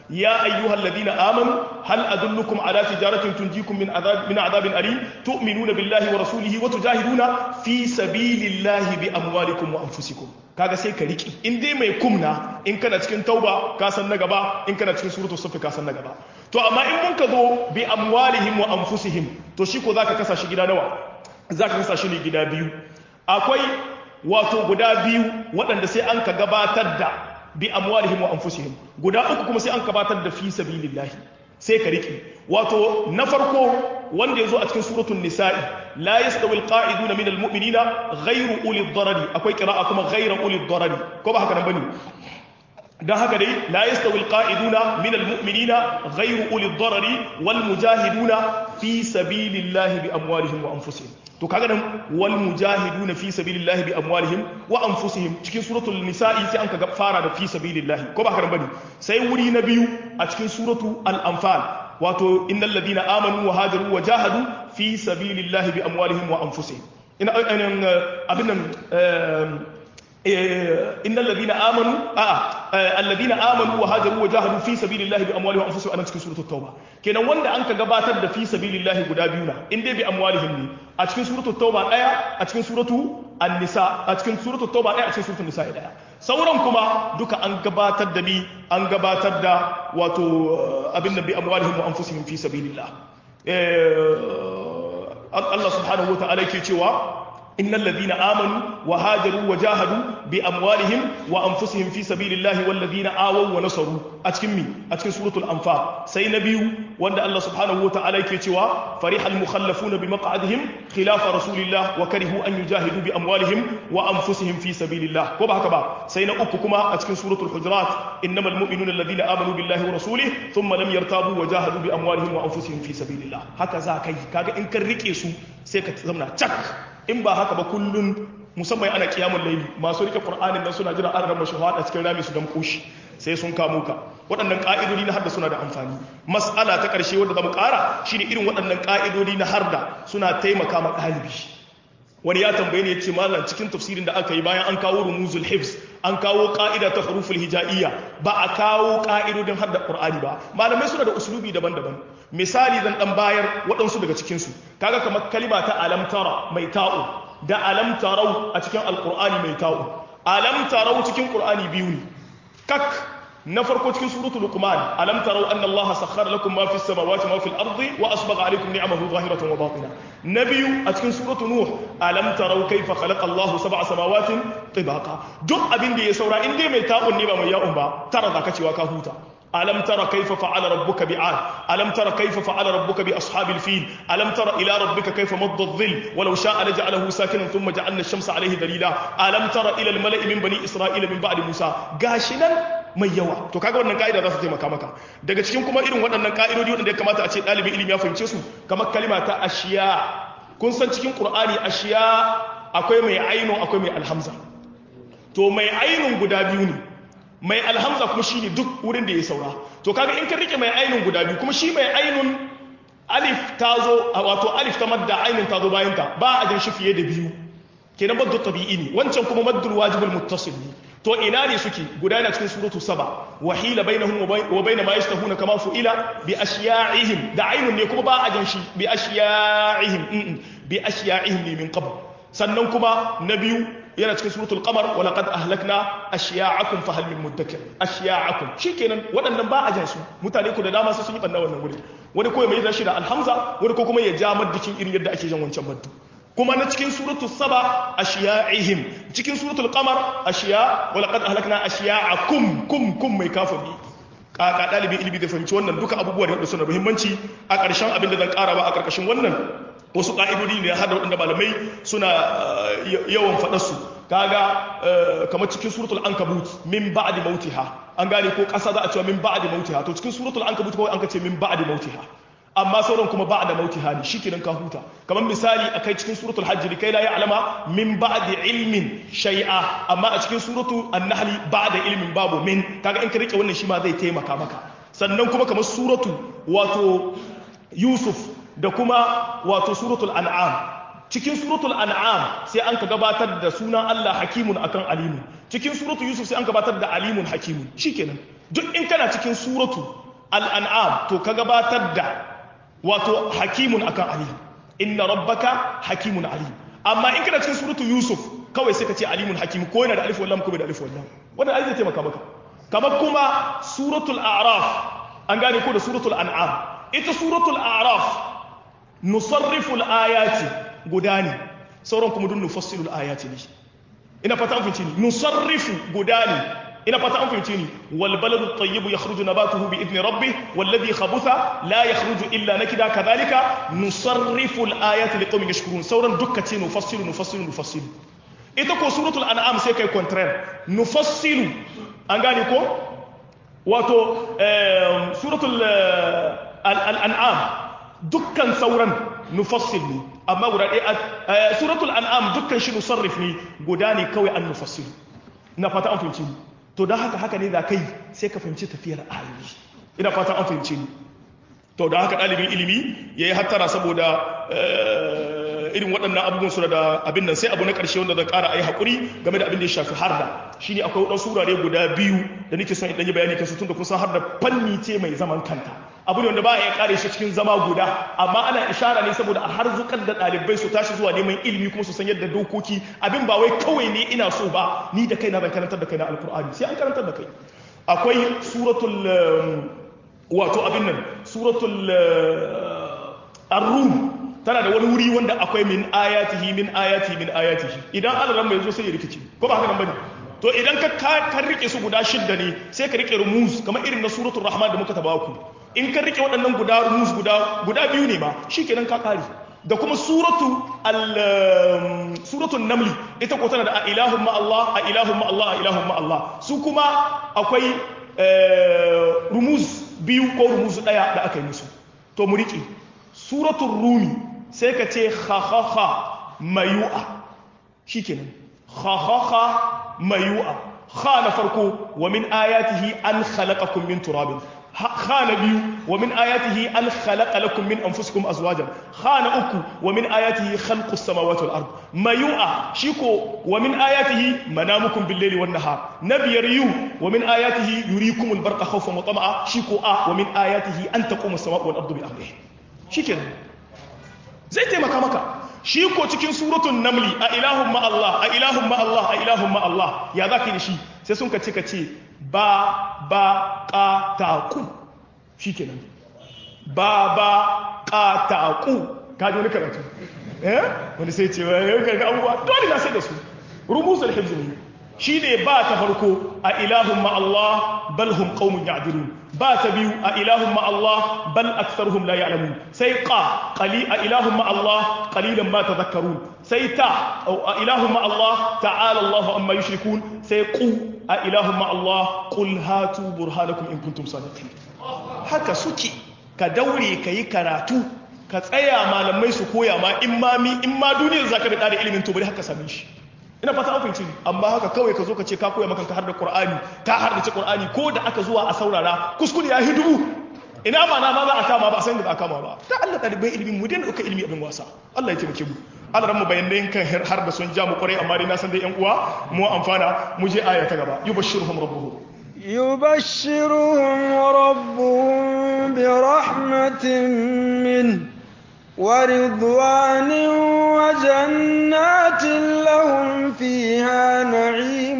ya ayyuhal ladina amanu hal adullukum ala tijaratin tunjikum min adhab min adhabin alim tu'minuna billahi wa rasulihi wa tujahiduna fi sabilillahi bi amwalikum wa anfusikum kaga sai ka riki in dai mai kumna in kana cikin tauba ka san na gaba in kana cikin suratul saff ka san na gaba to amma in mun ka zo bi amwalihim wa anfusihim to shi ko zaka kasa shi gida nawa zaka kasa shi ne gida biyu akwai wato guda biyu waɗanda sai an ka gabatar da bi amwalihim wa anfusihim guda uku kuma sai an gabatar da fi sabilillahi sai ka riki wato na farko wanda yazo a cikin suratul nisa'i la yastawi alqa'iduna min almu'minina ghayru uli ad-darari akwai qira'a kuma ghayra uli ad-darari ko ba haka nan bane dan haka dai la yastawi alqa'iduna min almu'minina ghayru uli ad-darari wal mujahiduna fi sabilillahi bi amwalihim wa anfusihim to kaga nan wal mujahiduna fi sabilillahi bi amwalihim wa anfusihim cikin suratul nisa'i sai an kaga fara da fi sabilillahi ko ba haka bane sai wuri na biyu a cikin suratu al-anfal wato innal ladina amanu wa hajaru wa jahadu fi sabilillahi bi amwalihim wa anfusihim ina abin nan innal ladina amanu a alladina amanu wa hajaru wa jahadu fi sabilillahi bi amwalihim wa anfusihim anan cikin suratul tauba kenan wanda an ka gabatar da fi sabilillahi guda biyu na in dai bi amwalihim ne a cikin suratul tauba daya a cikin suratu an-nisa a cikin suratul tauba daya a cikin suratul nisa daya sauran kuma duka an gabatar da bi an gabatar da wato abin da bi amwalihim wa anfusihim fi sabilillah Allah subhanahu wa ta'ala yake cewa إن الذين آمنوا وهاجروا وجاهدوا بأموالهم وأنفسهم في سبيل الله والذين آووا ونصروا أتكمي أتكم سورة الأنفال سي نبي وأن الله سبحانه وتعالى كيتوا فرح المخلفون بمقعدهم خلاف رسول الله وكرهوا أن يجاهدوا بأموالهم وأنفسهم في سبيل الله كما هكذا سينا أككما أتكم سورة الحجرات إنما المؤمنون الذين آمنوا بالله ورسوله ثم لم يرتابوا وجاهدوا بأموالهم وأنفسهم في سبيل الله هكذا كي كاga in kan rike su sai ka zamna cak in ba haka ba kullun musamman ana kiyamun laili masu rike qur'anin nan suna jira an rama shahada cikin rami su dan koshi sai sun kamo ka waɗannan ƙa'idodi na harda suna da amfani mas'ala ta ƙarshe wadda zamu ƙara shine irin waɗannan ƙa'idodi na harda suna taimaka ma ɗalibi wani ya tambaye ne ya ce malam cikin tafsirin da aka yi bayan an kawo rumuzul hifz an kawo ƙa'ida ta huruful hija'iyya ba a kawo ƙa'idodin harda qur'ani ba malamai suna da uslubi daban-daban misali zan dan bayar waɗansu daga cikinsu kaga kamar kalima ta alamtara mai ta'u da alamtarau a cikin alƙur'ani mai ta'u alamtarau cikin ƙur'ani biyu ne kak na farko cikin suratul luqman alam tarau anna allaha sakhkhara lakum ma fis samawati ma fil ardi wa asbagha alaykum ni'amahu zahiratan wa batina nabiyu a cikin suratul nuh alam tarau kayfa khalaqa allahu sab'a samawatin tibaqa duk abin da ya saura in dai mai ta'un ne ba mai ya'un ba tara zaka cewa ka huta ألم تر كيف فعل ربك بعاد ألم تر كيف فعل ربك بأصحاب الفيل ألم تر إلى ربك كيف مض الظل ولو شاء لجعله ساكنا ثم جعلنا الشمس عليه دليلا ألم تر إلى الملأ من بني إسرائيل من بعد موسى قاشنا mai yawa to kaga wannan ka'ida za su taimaka maka daga cikin kuma irin waɗannan ka'idodi waɗanda ya kamata a ce ɗalibin ilimi ya fahimce su kamar kalima ta ashiya kun san cikin qur'ani ashiya akwai mai aino akwai mai alhamza to mai ainun guda biyu ne mai alhamza kuma shine duk wurin da ya saura to kaga in ka rike mai ainun guda biyu kuma shi mai ainun alif ta zo wato alif ta madda ainun ta zo bayan ta ba a jan shi fiye da biyu kenan maddu tabi'i ne wancan kuma maddul wajibul muttasil ne to ina ne suke guda yana cikin suratu saba wahila bainahum wa bain ma yashtahuna kama fu'ila bi ashya'ihim da ainun ne kuma ba a jan shi bi ashya'ihim bi ashya'ihim ne min qabl sannan kuma na biyu yana cikin suratul qamar wa laqad ahlakna ashya'akum fa hal min mudakkir ashya'akum shikenan waɗannan ba a jan su mutane ku da dama sai sun yi banna wannan wuri wani ko mai zashi da alhamza wani ko kuma ya ja maddikin irin yadda ake jan wancan maddu kuma na cikin suratul saba ashiya'ihim cikin suratul qamar ashiya wa laqad ahlakna ashiya'akum kum kum mai kafiri kaka dalibin ilimi da fahimci wannan duka abubuwa da suna muhimmanci a ƙarshen abin da zan ƙara ba a ƙarƙashin wannan wasu ƙa'idodi ne har da waɗanda malamai suna yawan faɗarsu kaga kamar cikin suratul ankabut min ba'di mautiha an gane ko ƙasa za a cewa min ba'di mautiha to cikin suratul ankabut kawai an ka ce min ba'di mautiha amma sauran kuma ba'da mautiha ne shikenan ka huta kamar misali akai cikin suratul hajj kai la ya'lama min ba'di ilmin shay'a amma a cikin suratul an-nahl ba'da ilmin babu min kaga in ka rike wannan shi ma zai taimaka maka sannan kuma kamar suratu wato yusuf da kuma wato suratul an'am cikin suratul an'am sai an ka gabatar da sunan Allah hakimun akan alimun cikin suratul yusuf sai an gabatar da alimun hakimun shikenan duk in kana cikin suratu al-an'am to ka gabatar da wato hakimun akan alim inna rabbaka hakimun alim amma in kana cikin suratul yusuf kawai sai ka ce alimun hakim ko yana da alif wallam ko bai da alif wallam wannan ai zai taimaka maka kamar kuma suratul a'raf an gane ko da suratul an'am ita suratul a'raf nusarrifu al-ayati guda ne sauran kuma dun nufassilu al-ayati ne ina fata an fahimci ni nusarrifu guda ne ina fata an fahimci ni wal baladu at-tayyib yakhruju nabatuhu bi idni rabbih wal ladhi khabutha la yakhruju illa nakida kadhalika nusarrifu al-ayati liqaumin yashkurun sauran dukkan ce nufassilu nufassilu nufassilu ita ko suratul an'am sai kai contraire nufassilu an gane ko wato suratul al'an'am dukkan sauran nufassil ne amma guda ɗaya suratul an'am dukkan shi nusarrif ne guda ne kawai an nufassil na fata an fahimci to don haka haka ne za kai sai ka fahimci tafiyar ayoyi ina fata an fahimci ni to don haka ɗalibin ilimi ya yi hattara saboda irin waɗannan abubuwan su da abin nan sai abu na ƙarshe wanda zan ƙara a yi haƙuri game da abin da ya shafi harda shi ne akwai waɗansu wurare guda biyu da nake son in ɗanyi bayani kansu tun da kusan harda fanni ce mai zaman kanta abu ne wanda ba a iya ƙare shi cikin zama guda amma ana ishara ne saboda a harzukar da ɗalibai su tashi zuwa neman ilimi kuma su san yadda dokoki abin ba wai kawai ne ina so ba ni da kaina zan karantar da kaina alkur'ani sai an karantar da kai akwai suratul wato abin nan suratul ar-rum tana da wani wuri wanda akwai min ayatihi min ayatihi min ayatihi idan alaran mai zo sai ya rikici ko ba haka nan bane to idan ka ka rike su guda shidda ne sai ka rike rumuz kamar irin na suratul rahman da muka taba ku in ka rike waɗannan guda rumuz guda guda biyu ne ma shikenan ka kare da kuma suratu al suratul namli ita ko tana da a ilahun ma Allah a ilahun ma Allah a ilahun ma Allah su kuma akwai rumuz biyu ko rumuz daya da aka yi musu to mu rike suratul rumi sai ka ce khakhakha mayu'a shikenan khakhakha mayu'a kha na farko wa min ayatihi an khalaqakum min turabin kha na biyu wa min ayatihi an khalaqa lakum min anfusikum azwajan kha na uku wa min ayatihi khalqus samawati wal ard mayu'a shiko wa min ayatihi manamukum bil layli wan nahar nabiyar yu wa min ayatihi yurikumul barqa khawfan wa tama'a shiko a wa min ayatihi an taqumu as-samawati wal ardu bi amrihi shikenan zai taimaka maka shi ko cikin suratun namli a ilahun ma'allah a ilahun ma'allah a ilahun ma'allah ya za ka yi da shi sai sun ka ce ka ce ba ba ƙataku shi kenan ba ba ƙataku ka ji wani karatu eh wani sai ce wani yau karga abubuwa dole na sai da su rumusul hibzu ne shi ne ba ta farko a ilahun ma'allah bal hum qaumun ya'dilun ba ta biyu a ilahun ma'allah bal aktsaruhum la ya'lamun sai qa qali a ilahun ma'allah qalilan ma tadhakkarun sai ta a ilahun ma'allah ta'ala Allahu amma yushrikun sai qu a ilahun ma'allah qul hatu burhanakum in kuntum sadiqin haka suke ka daure ka yi karatu ka tsaya malamai su koya ma in ma mi in ma duniyar zaka da ilimin to bari haka same shi ina fata an fahimci amma haka kawai ka zo ka ce ka koya maka har da qur'ani ka har da qur'ani ko da aka zuwa a saurara kuskure ya hidubu ina ma na ma za a kama ba a san da za a kama ba ta Allah ɗalibai ilimin mu dai dauka ilimi abin wasa Allah ya taimake mu Allah ran mu bayanai kan har da sun ja mu kwarai amma dai na san dai yan uwa mu amfana mu je aya ta gaba yubashshiruhum rabbuhum يبشرهم ربهم برحمة منه ورضوان وجنات لهم فيها نعيم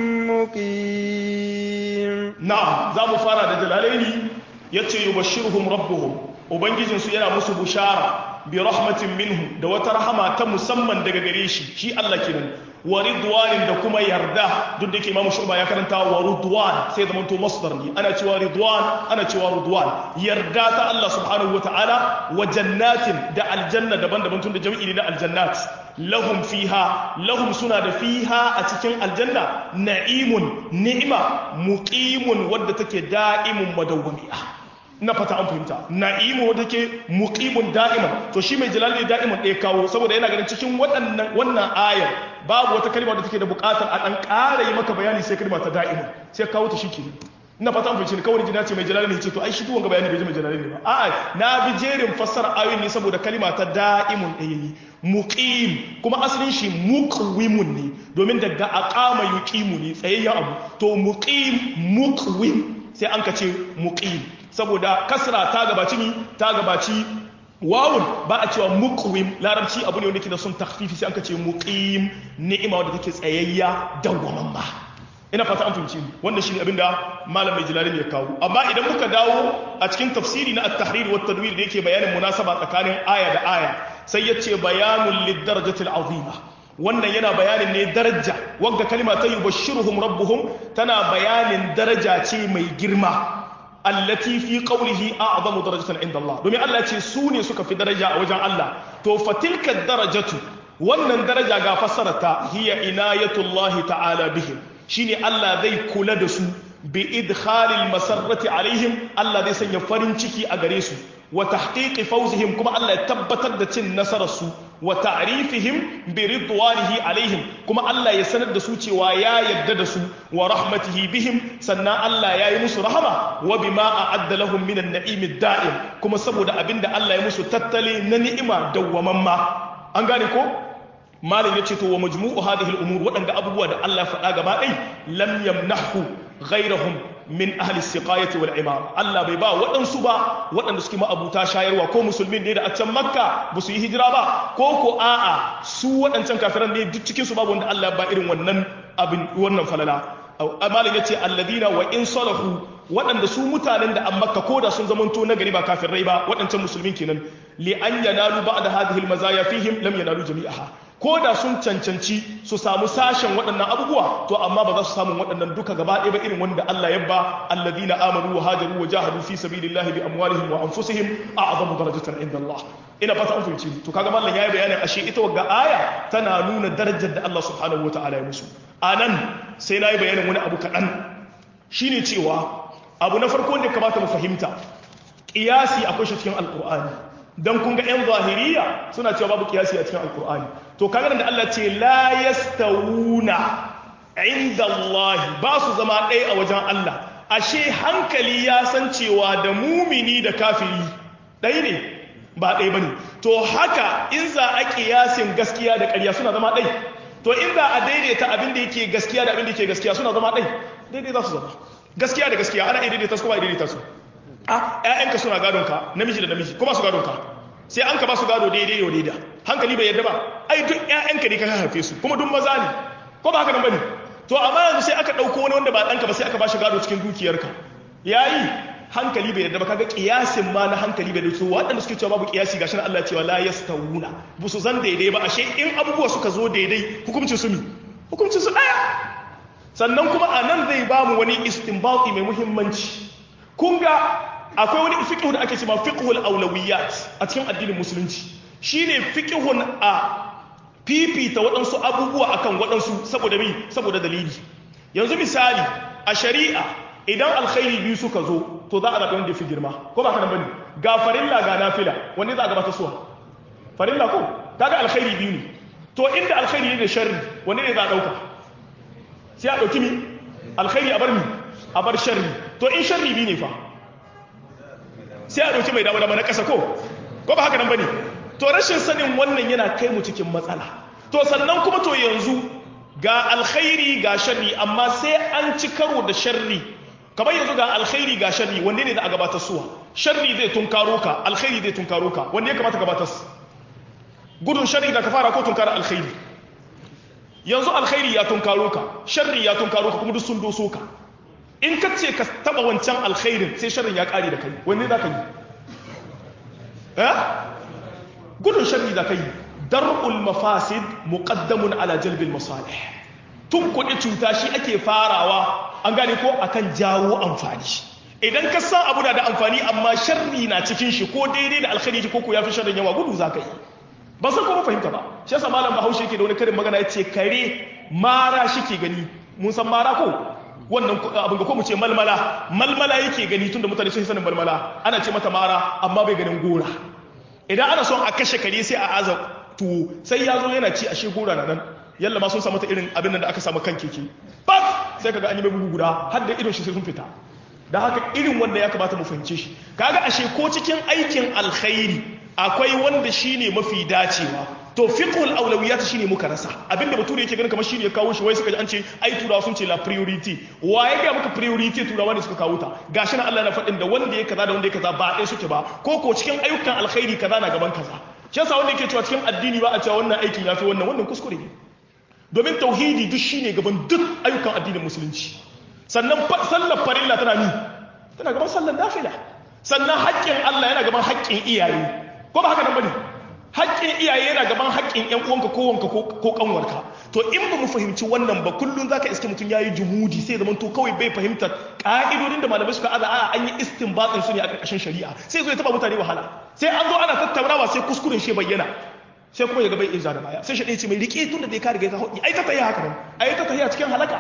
مقيم na'am za mu fara da jalalaini yace yubashshiruhum rabbuhum ubangijin su yana musu bushara bi rahmatin minhu da wata rahama ta musamman daga gare shi shi Allah kenan wa ridwanin da kuma yarda duk da yake imamu shuba ya karanta wa ridwan sai zama to masdar ne ana cewa ridwan ana cewa ridwan yarda ta Allah subhanahu wataala wa jannatin da aljanna daban-daban tun da jami'i ne na aljannat lahum fiha lahum suna da fiha a cikin aljanna na'imun ni'ima muqimun wadda take da'imun madawwami'a na fata an fahimta na'imu wadda take muqimun da'iman to shi mai jalali da'iman ɗaya kawo saboda yana ganin cikin waɗannan wannan ayar babu wata kalma da take da buƙatar a ɗan ƙara yi maka bayani sai kalma ta da'iman sai kawo ta shike ina fata an fahimci kawai jina ce mai jalali ne ce to ai shi duwanga bayani bai ji mai jalali ne ba a'a na bi jerin fassara ayoyin ne saboda kalma ta da'imun ɗaya yi muqim kuma asalin shi muqwimun ne domin daga aqama yuqimu ne tsayayyen abu to muqim muqwim sai an ka ce muqim saboda kasra ta gabaci ni ta gabaci wawun ba a cewa muqwim larabci abu ne wanda ke da son takhfifi sai an ka ce muqim ni'ima wadda take tsayayya dawwamamma ina fata an fahimci wanda shine abin da malam mai jilalin ya kawo amma idan muka dawo a cikin tafsiri na at-tahrir wa tadwir da yake bayanin munasaba tsakanin aya da aya sai yace bayanul lidarajatil azima wannan yana bayanin ne daraja wanda kalima ta yubashshiruhum rabbuhum tana bayanin daraja ce mai girma allati fi qawlihi a'zamu darajatan inda Allah domin Allah ya ce su ne suka fi daraja a wajen Allah to fatilka darajatu wannan daraja ga fassarata hiya inayatullahi ta'ala bihim shine Allah zai kula da su bi idkhalil masarrati alaihim Allah zai sanya farin ciki a gare su wa tahqiqi fawzihim kuma Allah ya tabbatar da cin nasarar su wa ta'rifihim bi ridwanihi alaihim kuma Allah ya sanar da su cewa ya yarda da su wa rahmatihi bihim sannan Allah ya yi musu rahama wa bima a'adda lahum minan na'imi da'im kuma saboda abinda Allah ya musu tattale na ni'ima dawwamamma an gane ko malam yace to wa majmu'u hadhihi al-umur wadanda abubuwa da Allah faɗa gaba ɗai lam yamnahu ghayrahum min ahli siqayati wal imam Allah bai ba waɗansu ba waɗanda suke ma'abuta shayarwa ko musulmin ne da a can makka ba su yi hijira ba ko ko a'a su waɗancan kafiran ne duk cikin su babu wanda Allah ba irin wannan abin wannan falala malam yace alladina wa in salahu waɗanda su mutanen da an makka ko da sun zamanto na gari ba kafirai ba waɗancan musulmin kenan li an yanalu ba'da hadhihi al-mazaya fihim lam yanalu jami'aha ko da sun cancanci su samu sashen waɗannan abubuwa to amma ba za su samu waɗannan duka gaba ɗaya ba irin wanda Allah ya ba alladina amanu wa hajaru wa jahadu fi sabilillahi bi amwalihim wa anfusihim a'zamu darajatan inda Allah ina fata an fahimci to kaga mallan yayi bayanin ashe ita wagga aya tana nuna darajar da Allah subhanahu wataala ya musu anan sai nayi bayanin wani abu kaɗan shine cewa abu na farko da kamata mu fahimta kiyasi akwai shi cikin alqur'ani dan kun ga 'yan zahiriya suna cewa babu kiyasi a cikin alkur'ani to kaga da Allah ce la yastawuna inda Allah ba su zama ɗaya a wajen Allah ashe hankali ya san cewa da mumini da kafiri ɗaya ne ba ɗaya bane to haka in za a kiyasin gaskiya da ƙarya suna zama ɗaya to in za a daidaita abin da yake gaskiya da abin da yake gaskiya suna zama ɗaya daidai za su zama gaskiya da gaskiya ana iya daidaita su kuma daidaita su a ƴaƴanka suna gadon ka namiji da namiji kuma su gadon ka sai an ka ba su gado daidai yau daida hankali bai yadda ba ai duk ƴaƴanka ne ka haife su kuma duk maza ne ko ba haka nan bane to amma yanzu sai aka ɗauko wani wanda ba ɗanka ba sai aka ba shi gado cikin dukiyarka yayi hankali bai yadda ba kaga kiyasin ma na hankali bai dace waɗanda suke cewa babu kiyasi gashi Allah ya cewa la yastawuna bu su zan daidai ba ashe in abubuwa suka zo daidai hukuncin su mi hukuncin su ɗaya sannan kuma a nan zai ba mu wani istinbati mai muhimmanci kun ga akwai wani fiqhu da ake cewa fiqhul awlawiyat a cikin addinin musulunci shine fiqhun a fifita waɗansu abubuwa akan waɗansu saboda mi saboda dalili yanzu misali a shari'a idan alkhairi biyu suka zo to za a zaɓi wanda fi girma ko ba kana bane ga farilla ga nafila wanda za a gabata suwa farilla ko kaga alkhairi biyu ne to inda alkhairi ne da sharri wanda ne za a ɗauka sai a ɗauki mi alkhairi a bar mi a bar sharri to in sharri biyu ne fa sai a ɗauki mai dama dama na ƙasa ko ko ba haka nan ba ne to rashin sanin wannan yana kai mu cikin matsala to sannan kuma to yanzu ga alkhairi ga sharri amma sai an ci karo da sharri kamar yanzu ga alkhairi ga sharri wanne ne da a gabatar suwa sharri zai tunkaro ka alkhairi zai tunkaro ka wanne ya kamata gabatar gudun sharri da ka fara ko tunkara alkhairi yanzu alkhairi ya tunkaro ka sharri ya tunkaro ka kuma duk sun doso ka in ka ce ka taba wancan alkhairin sai sharrin ya kare da kai wanne za ka yi eh gudun sharri za ka yi dar'ul mafasid muqaddamun ala jalbil masalih tun kuɗi cuta shi ake farawa an gane ko akan jawo amfani idan ka san abu da da amfani amma sharri na cikin shi ko daidai da alkhairi ko ko yafi sharrin yawa gudu za ka yi ba san kuma fahimta ba shi yasa malam bahaushe yake da wani karin magana yace kare mara shi ke gani mun san mara ko wannan abin ga ko mu ce malmala malmala yake gani tunda mutane sun sanin malmala ana ce mata mara amma bai ganin gora idan ana son a kashe kare sai a aza tuwo sai ya zo yana ci ashe gora na nan yalla ma sun samu ta irin abin da aka samu kan keke bak sai kaga an yi mai bugu guda har da idon shi sai sun fita da haka irin wanda ya kamata mu fahimce shi kaga ashe ko cikin aikin alkhairi akwai wanda shine mafi dacewa to fiqhul awlawiyat shine muka rasa abinda bature yake ganin kamar shine ya kawo shi wai suka ji an ce ai turawa sun ce la priority wa ya ga muka priority turawa ne suka kawo ta gashi na Allah na faɗin da wanda ya kaza da wanda ya kaza ba ɗaya suke ba ko ko cikin ayyukan alkhairi kaza na gaban kaza shi yasa wanda yake cewa cikin addini ba a cewa wannan aikin yafi wannan wannan kuskure ne domin tauhidi duk shine gaban duk ayyukan addinin musulunci sannan sallar farilla tana ni tana gaban sallar nafila sannan haƙƙin Allah yana gaban haƙƙin iyaye ko ba haka nan bane haƙƙin iyaye yana gaban haƙƙin ƴan uwanka ko wanka ko kanwarka to in ba mu fahimci wannan ba kullun zaka iske mutum yayi jumudi sai zaman to kawai bai fahimta ka'idodin da malamai suka aza a an yi istinbatin su ne a ƙarƙashin shari'a sai zo ya taba mutane wahala sai an zo ana tattaunawa sai kuskuren shi bayyana sai kuma ya ga bai iya da baya sai shi ɗaya ce mai riƙe tun da dai ka riga ka haɗi ai ta tahiya haka nan ai ta tahiya cikin halaka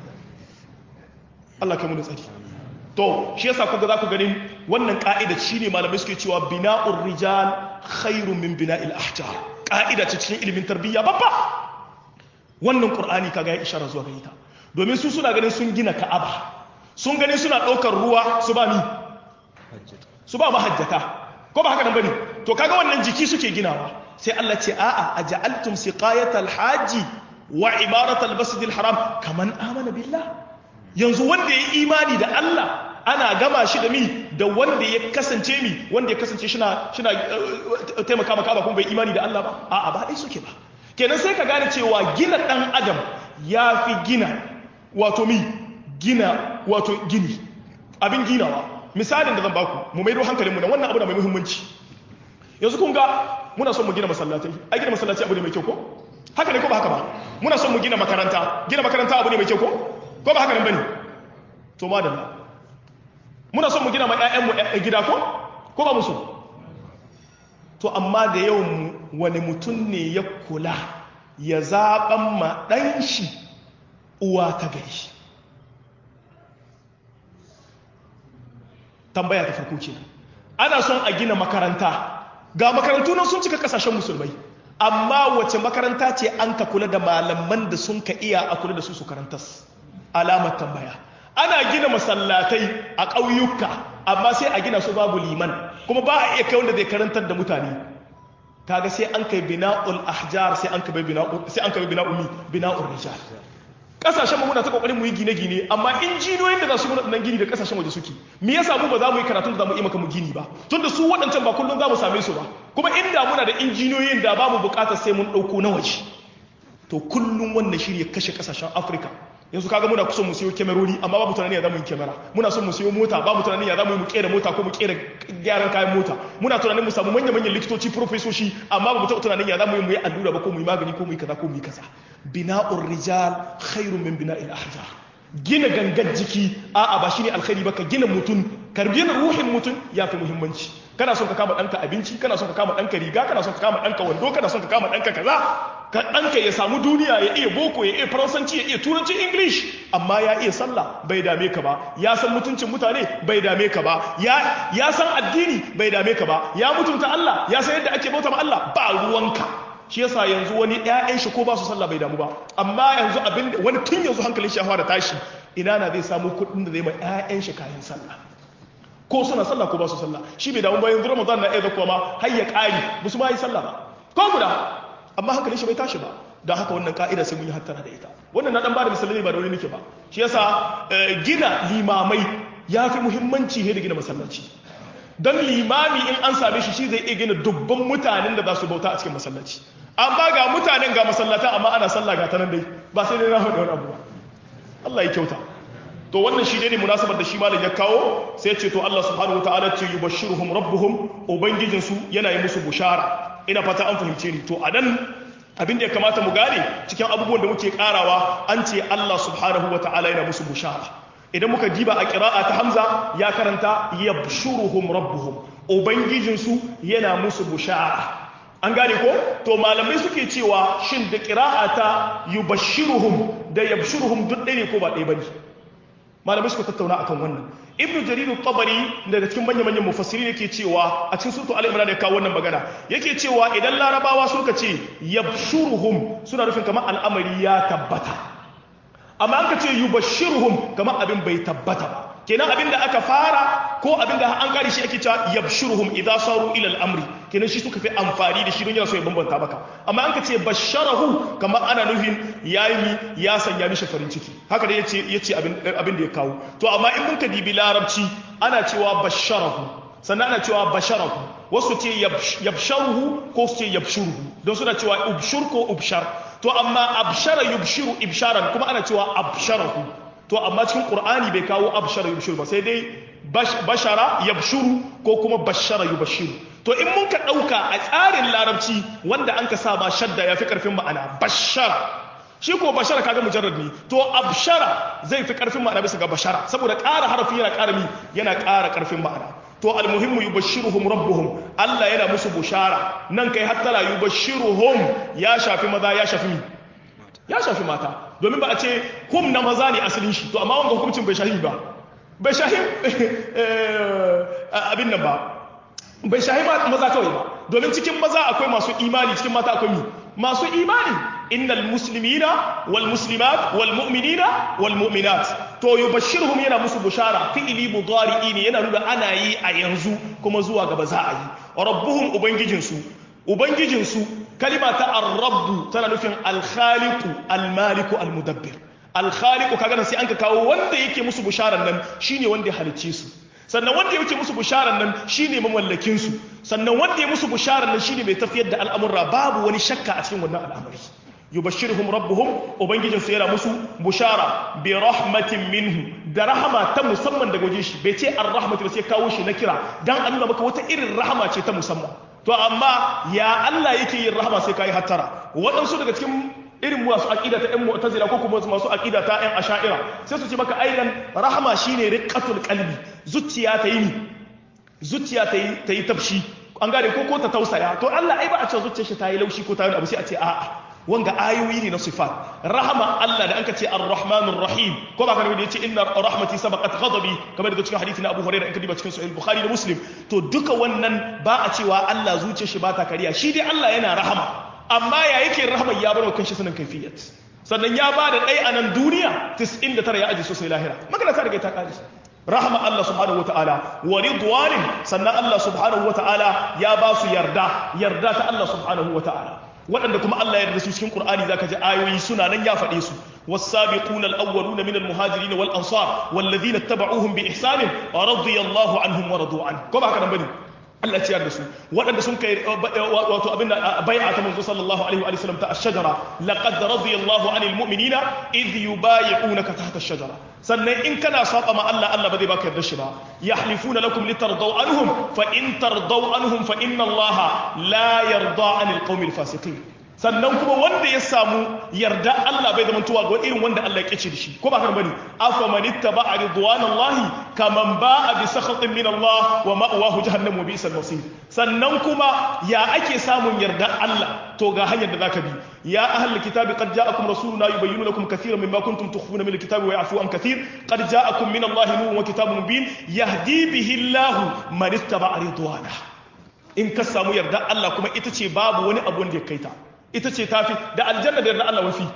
Allah kai mu da tsari to shi yasa kuka za ku ganin wannan ka'ida shine malamai suke cewa bina'ur rijal khairun min bina'il ahjar ka'ida ce cikin ilimin tarbiyya babba wannan qur'ani kaga ya ishara zuwa gare ta domin su suna ganin sun gina ka'aba sun ganin suna ɗaukar ruwa su ba mi su ba mahajjata ko ba haka nan bane to kaga wannan jiki suke ginawa sai Allah ce a'a aja'altum siqayatal haji wa imaratal masjidil haram kaman amana billah yanzu wanda ya imani da Allah ana gama shi da mi da wanda ya kasance mi wanda ya kasance shina shina taimaka maka ba kuma bai imani da Allah ba a'a ba dai suke ba kenan sai ka gane cewa gina dan adam ya fi gina wato mi gina wato gini abin ginawa misalin da zan baku mu maido hankalinmu da wannan abu da mai muhimmanci yanzu kun ga muna son mu gina masallatai ai gina masallaci abu ne mai kyau ko haka ne ko ba haka ba muna son mu gina makaranta gina makaranta abu ne mai kyau ko ko ba haka nan bane to madalla muna son mu gina ma ƴaƴanmu gida ko ko ba musu to amma da yawan wani mutum ne ya kula ya zaɓan ma ɗan shi uwa ta gari tambaya ta farko kenan ana son a gina makaranta ga makarantu nan sun cika kasashen musulmai amma wace makaranta ce an ka kula da malaman da sun ka iya a kula da su su karantas alamar tambaya ana gina masallatai a ƙauyuka amma sai a gina su babu liman kuma ba a iya kai wanda zai karantar da mutane kaga sai an kai bina'ul ahjar sai an kai bina'ul sai an kai bina'ul mi bina'ul rijal kasashen mu muna ta kokarin mu yi gine-gine amma injiniyoyin da za su muna nan gini da kasashen waje suke me yasa mu ba za mu yi karatun da za mu yi maka mu gini ba tunda su waɗancan ba kullum za mu same su ba kuma inda muna da injiniyoyin da ba mu buƙatar sai mun ɗauko na waje to kullum wannan shi ya kashe kasashen afirka yanzu kaga muna kusan mu siyo kyamarori amma babu tunanin ya zamu yi kyamara muna son mu siyo mota babu tunanin ya zamu yi mu kera mota ko mu kera gyaran kayan mota muna tunanin mu samu manya manyan likitoci profesoshi amma babu taɓa tunanin ya zamu yi mu yi allura ba ko mu yi magani ko mu yi kaza ko mu yi kaza bina'ur rijal khairun min bina'il ahjar gina gangar jiki a'a ba shine alkhairi ba ka gina mutum ka gina ruhin mutum ya fi muhimmanci kana son ka kama ɗanka abinci kana son ka kama ɗanka riga kana son ka kama ɗanka wando kana son ka kama ɗanka kaza ka ɗanka ya samu duniya ya iya boko ya iya faransanci ya iya turanci english amma ya iya sallah bai dame ka ba ya san mutuncin mutane bai dame ka ba ya ya san addini bai dame ka ba ya mutunta Allah ya san yadda ake bauta ma Allah ba ruwanka shi yasa yanzu wani ƴaƴan shi ko ba su sallah bai damu ba amma yanzu abin wani tun yanzu hankalin shi ya fara tashi ina na zai samu kuɗin da zai ma ƴaƴan shi kayan sallah ko suna sallah ko ba su sallah shi bai damu ba yanzu ramadan na iya zakuwa ma har ya ƙari ba su ma yi sallah ba ko guda amma hankalin shi bai tashi ba don haka wannan ka'ida sai mun yi hattara da ita wannan na dan bada misalai ba da wani nake ba shi yasa gina limamai ya fi muhimmanci ne da gina masallaci don limami in an same shi shi zai iya gina dubban mutanen da za su bauta a cikin masallaci amma ga mutanen ga masallata amma ana sallah ga ta nan dai ba sai dai na faɗi wani abu ba Allah ya kyauta to wannan shi ne munasabar da shi malam ya kawo sai ce to Allah subhanahu wataala ce yubashshiruhum rabbuhum ubangijin su yana yi musu bushara ina fata an fahimce ni to anan abin da ya kamata mu gane cikin abubuwan da muke karawa an ce Allah subhanahu wataala yana musu bushara idan muka diba a qira'a ta Hamza ya karanta yabshuruhum rabbuhum ubangijin su yana musu bushara an gane ko to malamai suke cewa shin da qira'a ta yubashshiruhum da yabshuruhum duk ɗaya ne ko ba ɗaya bane malamai suka tattauna akan wannan ibnu jarir tabari daga cikin manyan manyan mufassiri yake cewa a cikin suratu al-imran ya kawo wannan magana yake cewa idan larabawa suka ce yabshuruhum suna nufin kamar al'amari ya tabbata amma an ka ce yubashshiruhum kamar abin bai tabbata ba kenan abin da aka fara ko abinda an kare shi ake cewa yabshuruhum idza saru ila al-amri kenan shi suka fi amfani da shi don yana so ya bambanta maka amma an ka ce basharahu kamar ana nufin yayi ya sanya mishi farin ciki haka da yace yace abin abin da ya kawo to amma in mun ka dibi larabci ana cewa basharahu sannan ana cewa basharahu wasu ce yabsharuhu ko su ce yabshuruhu don suna cewa ubshur ko ubshar to amma abshara yubshiru ibsharan kuma ana cewa absharahu to amma cikin qur'ani bai kawo abshara yubshiru ba sai dai bashara yabshuru ko kuma bashara yubshiru to in mun ka dauka a tsarin larabci wanda an ka sa ma shadda yafi karfin ma'ana bashara shi ko bashara kaga mujarrad ne to abshara zai fi karfin ma'ana bisa ga bashara saboda ƙara harafi yana ƙara mi yana ƙara karfin ma'ana to almuhimmu yubashshiruhum rabbuhum Allah yana musu bushara nan kai hatta la yubashshiruhum ya shafi maza ya shafi mi ya shafi mata domin ba a ce hum na maza ne asalin shi to amma wanga hukuncin bai shahi ba bai shahi abin nan ba bai shahi maza kawai ba domin cikin maza akwai masu imani cikin mata akwai mi masu imani innal muslimina wal muslimat wal mu'minina wal mu'minat to yubashshiruhum yana musu bushara fi'ili mudari'i ne yana nuna ana yi a yanzu kuma zuwa gaba za a yi rabbuhum ubangijinsu ubangijinsu kalima ta ar-rabbu tana nufin al-khaliqu al-maliku al-mudabbir al-khaliqu kaga sai an ka kawo wanda yake musu busharan nan shine wanda ya halicce su sannan wanda yake musu busharan nan shine mamallakin su sannan wanda ya musu busharan nan shine mai tafiyar da al'amura babu wani shakka a cikin wannan al'amari yubashshiruhum rabbuhum ubangijin su yana musu bushara bi rahmatin minhu da rahama ta musamman daga wajen shi bai ce ar-rahmatu sai kawo shi na kira dan an nuna maka wata irin rahama ce ta musamman to amma ya Allah yake yin rahama sai kai hattara waɗansu daga cikin irin masu aqida ta ƴan mu'tazila ko kuma masu aqida ta ƴan asha'ira sai su ce maka aidan rahama shine riqqatul qalbi zuciya ta yi zuciya ta yi ta yi tafshi an gane ko ko ta tausaya to Allah ai ba a ce zuciyar shi ta yi laushi ko ta yi abu sai a ce a'a wanga ayoyi ne na sifat rahama Allah da anka ce ar-rahmanur rahim ko ba ka nabi yace inna rahmati sabaqat ghadabi kamar da cikin hadisi na Abu Hurairah in ka diba cikin sahih Bukhari da Muslim to duka wannan ba a cewa Allah zuciyar shi ba ta kariya shi dai Allah yana rahama amma ya yake rahama ya bar wa kanshi sanin kaifiyat sannan ya ba da ɗaya a nan duniya 99 ya aji sosai lahira magana ta riga ta kare rahama Allah subhanahu wataala wa ridwanin sannan Allah subhanahu wataala ya ba su yarda yarda ta Allah subhanahu wataala waɗanda kuma Allah ya yarda su cikin Qur'ani zaka ji ayoyi suna nan ya faɗe su was-sabiquna al-awwaluna min al-muhajirin wal ansar walladhina ittaba'uuhum bi ihsan radiyallahu anhum wa radu an ko ba haka nan bane Allah ya ciyar da su waɗanda sun kai wato abin da bai'a ta manzo sallallahu alaihi wa sallam ta ash-shajara laqad radiyallahu anil mu'minina idh yubay'unaka tahta ash-shajara sannan in kana saba ma Allah Allah ba zai baka yarda shi ba yahlifuna lakum litardaw anhum fa in tardaw anhum fa inna Allah la yarda anil qaumil fasiqin sannan kuma wanda ya samu yarda Allah bai zama tuwa ga irin wanda Allah ya kice da shi ko ba haka bane afa man ittaba'a ridwanallahi kaman ba'a bi sakhatin min Allah wa ma'wahu jahannam wa bi'sal masir sannan kuma ya ake samun yarda Allah to ga hanyar da zaka bi ya ahlul kitabi qad ja'akum rasuluna yubayyinu lakum katiran mimma kuntum tukhfuna min alkitabi wa ya'fu an katir qad ja'akum min Allah nurun wa kitabun mubin yahdi bihi Allah man ittaba'a ridwanahu in ka samu yarda Allah kuma ita ce babu wani abu wanda ya kaita ita ce tafi da aljanna da yarda Allah wafi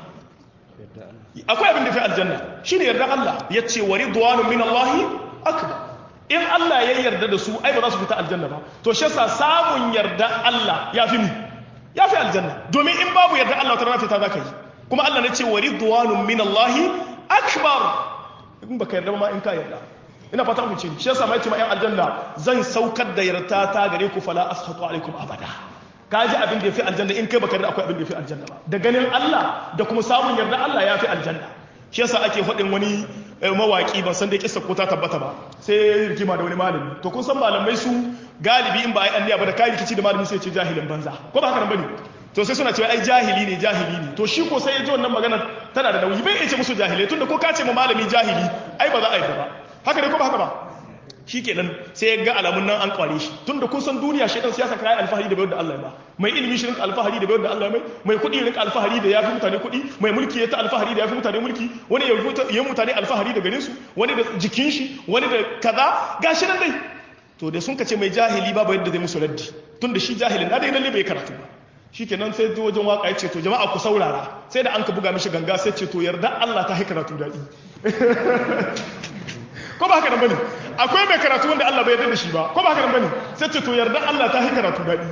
akwai abin da fi aljanna shine yarda Allah ya ce wa ridwanu min Allah akbar in Allah ya yarda da su ai ba za su fita aljanna ba to shi yasa samun yarda Allah ya fi mi ya fi aljanna domin in babu yarda Allah ta rana fita zaka yi kuma Allah ne ce wa ridwanu min Allah akbar in baka yarda ma in ka yarda ina fata ku ce shi yasa mai ce ma yan aljanna zan saukar da yarda ta gare ku fala ashatu alaikum abada ka ji abin da ya fi aljanna in kai baka yarda akwai abin da ya fi aljanna ba da ganin Allah da kuma samun yarda Allah ya fi aljanna shi yasa ake faɗin wani mawaki ban san da kissa ko ta tabbata ba sai rigima da wani malami to kun san malamai su galibi in ba ai anniya ba da kai rikici da malami sai ce jahilin banza ko ba haka nan bane to sai suna cewa ai jahili ne jahili ne to shi ko sai ya ji wannan magana tana da nauyi bai iya ce musu jahilai tunda ko ka ce ma malami jahili ai ba za a yi ba haka ne ko ba haka ba shi kenan sai ya ga alamun nan an kware shi tun da kun san duniya shi dan siyasa kai alfahari da bayar da Allah ba mai ilimi shi rinka alfahari da bayar da Allah mai mai kuɗi rinka alfahari da yafi mutane kuɗi mai mulki ya ta alfahari da yafi mutane mulki wani ya ya mutane alfahari da ganin su wani da jikin shi wani da kaza gashi nan dai to da sun kace mai jahili babu yadda zai musu raddi tun da shi jahilin na dai lalle bai karatu ba shikenan sai zo wajen waka ya ce to jama'a ku saurara sai da an ka buga mishi ganga sai ce to yarda Allah ta haikara tu daɗi ko ba haka nan bane akwai mai karatu wanda Allah bai yarda da shi ba ko ba haka nan bane sai ce to yarda Allah ta yi karatu dadi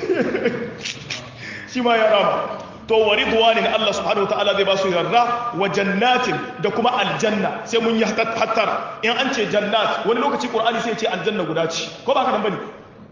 shi ma ya rama to wa ridwanin Allah subhanahu wataala zai ba su yarda wa jannatin da kuma aljanna sai mun yi hattara in an ce jannat wani lokaci qur'ani sai ya ce aljanna guda ce ko ba haka nan bane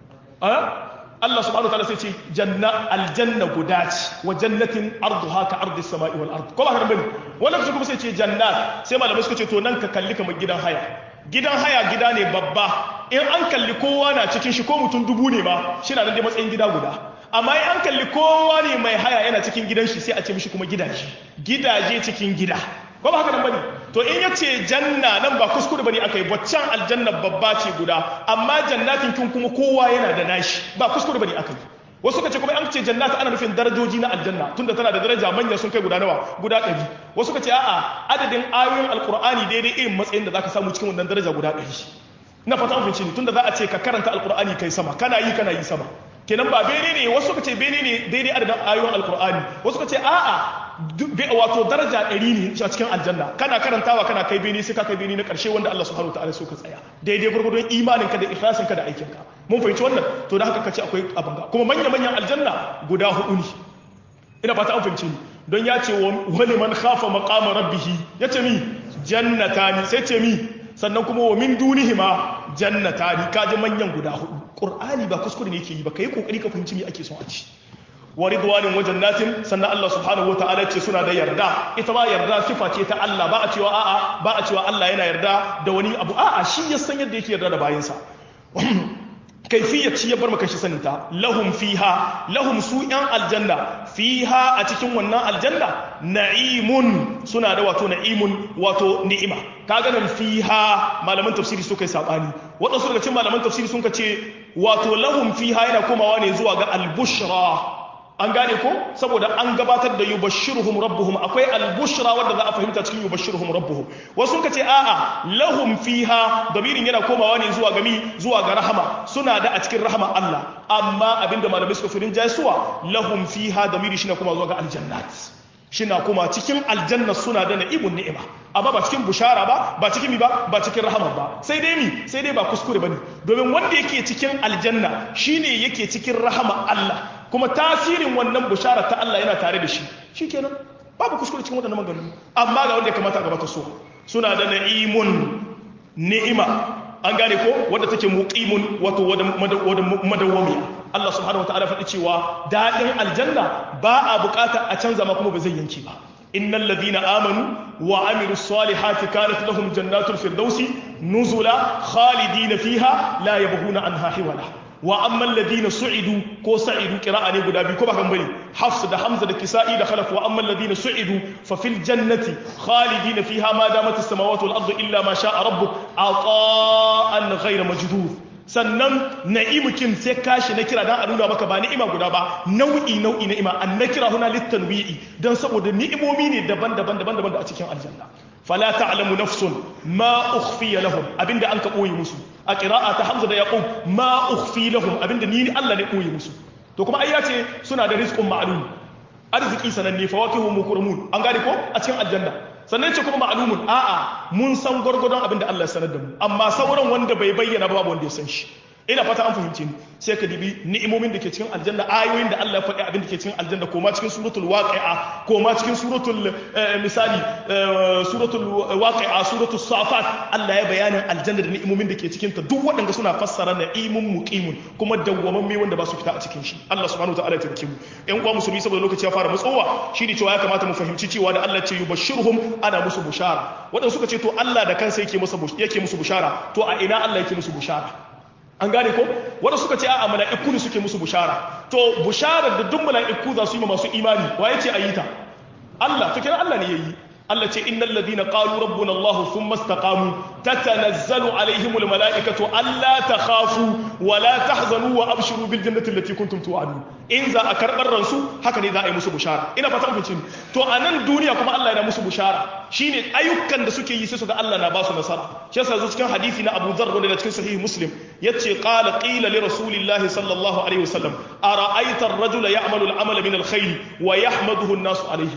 Allah subhanahu wataala sai ce janna aljanna guda ce wa jannatin arduha ka ardis samai wal ard ko ba haka nan bane wani lokaci kuma sai ce jannat sai malamai suka ce to nan ka kalli kamar gidan haya gidan haya gida ne babba in an kalli kowa na cikin shi ko mutum dubu ne ma shi na nan dai matsayin gida guda amma in an kalli kowa ne mai haya yana cikin gidan shi sai a ce mishi kuma gidaje gidaje cikin gida ko ba haka nan bane to in yace janna nan ba kuskure bane akai waccan aljanna babba ce guda amma jannatin kin kuma kowa yana da nashi ba kuskure bane akai wasu ka ce kuma an ce jannata ana nufin darajoji na aljanna tunda tana da daraja manya sun kai guda nawa guda ɗari wasu ka ce a'a adadin ayoyin alkur'ani daidai irin matsayin da zaka samu cikin wannan daraja guda ɗari na fata an fice ni tunda za a ce ka karanta alkur'ani kai sama kana yi kana yi sama kenan ba bene ne wasu ka ce bene ne daidai adadin ayoyin alkur'ani wasu ka ce a'a wato daraja ɗari ne a cikin aljanna kana karantawa kana kai bene sai ka kai bene na ƙarshe wanda Allah subhanahu wataala so ka tsaya daidai gurgurdon imanin ka da ikhlasin ka da aikin ka mun fahimci wannan to da haka kace akwai abin ga kuma manya manyan aljanna guda hudu ne ina fata an fahimci ni don ya ce wani man khafa maqama rabbih yace mi jannatani sai ce mi sannan kuma wa min dunihima jannatani kaji manyan guda hudu qur'ani ba kuskure ne yake yi ba kai kokari ka fahimci me ake son a ci wa ridwanin wa jannatin sannan Allah subhanahu wa ta'ala ce suna da yarda ita ba yarda sifa ce ta Allah ba a cewa a'a ba a cewa Allah yana yarda da wani abu a'a shi ya san yadda yake yarda da bayinsa kaifiyar ci ya bar maka shi saninta lahum fiha lahum su yan aljanna fiha a cikin wannan aljanna na'imun suna da wato na'imun wato ni'ima kaga nan fiha malaman tafsiri suka yi sabani waɗansu daga cikin malaman tafsiri sun ce wato lahum fiha yana komawa ne zuwa ga albushra an gane ko saboda an gabatar da yubashshiruhum rabbuhum akwai albushra wanda za a fahimta cikin yubashshiruhum rabbuhum wasu suka ce a'a lahum fiha damirin yana komawa ne zuwa gami zuwa ga rahama suna da a cikin rahama Allah amma abinda malamai suka firin jaisuwa lahum fiha damiri shi na kuma zuwa ga aljannat shina kuma cikin aljanna suna da na'imun ni'ima amma ba cikin bushara ba ba cikin mi ba ba cikin rahama ba sai dai mi sai dai ba kuskure bane domin wanda yake cikin aljanna shine yake cikin rahama Allah kuma tasirin wannan bushara ta Allah yana tare da shi shikenan babu kuskure cikin wadannan maganganu amma ga wanda ya kamata a gabata so suna da na'imun ni'ima an gane ko wadda take muqimun wato wadda madawwamiya Allah subhanahu wataala faɗi cewa daɗin aljanna ba a bukata a canza ma kuma ba zai yanke ba innal ladina amanu wa amilus salihati kanat lahum jannatul firdausi nuzula khalidina fiha la yabghuna anha hiwala wa amma alladhina su'idu ko sa'idu qira'a ne guda biyu ko ba kan bane hafs da hamza da kisa'i da khalaf wa amma alladhina su'idu fa fil jannati khalidina fiha ma damat as-samawati wal ardu illa ma sha'a rabbuk ata'an ghayra majdud sannan na'imukin sai kashi na kira dan a nuna maka ba ni'ima guda ba nau'i nau'i ni'ima an na kira huna littanwi'i dan saboda ni'imomi ne daban-daban daban-daban da a cikin aljanna fala ta'lamu nafsun ma ukhfiya lahum abinda an ka boye musu a qira'ata hamza da yaqub ma ukhfi lahum abinda ni Allah ne boye musu to kuma ayya ce suna da rizqun ma'lum arziki sananne fawakihu mukramun an gane ko a cikin aljanna sannan ce kuma ma'lumun a'a mun san gwargwadon abinda Allah ya sanar da mu amma sauran wanda bai bayyana ba babu wanda ya san shi ina fata an fahimce ni sai ka dibi ni'imomin da ke cikin aljanna ayoyin da Allah ya faɗi abin da ke cikin aljanna koma cikin suratul waqi'a koma cikin suratul misali suratul waqi'a suratul safat Allah ya bayanin aljanna da ni'imomin da ke cikin ta duk waɗanda suna fassara na'imun muqimun kuma dawwamamme wanda ba su fita a cikin shi Allah subhanahu wataala ya tabbake mu ƴan uwa musulmi saboda lokaci ya fara matsowa shine cewa ya kamata mu fahimci cewa da Allah ce yubashshiruhum ana musu bushara waɗanda suka ce to Allah da kansa yake musu yake musu bushara to a ina Allah yake musu bushara an gane ko wanda suka ce a mala'iku ne suke musu bushara to busharar da duk mala'iku za su yi ma masu imani wa yace ayi ta Allah to kira Allah ne yayi Allah ce innal ladina qalu rabbuna Allah thumma istaqamu tatanazzalu alaihim al mala'ikatu alla takhafu wa la tahzanu wa abshiru bil jannati allati kuntum tu'adun in za a karbar ransu haka ne za a yi musu bushara ina fata mun to a nan duniya kuma Allah yana musu bushara shine ayyukan da suke yi sai su ga Allah na ba su nasara shi yasa zo cikin hadisi na Abu Dharr wanda da cikin sahih Muslim yace qala qila li rasulillahi sallallahu alaihi wasallam ara'aita ar-rajula ya'malu al-amala min al-khayr wa yahmaduhu an-nasu alayhi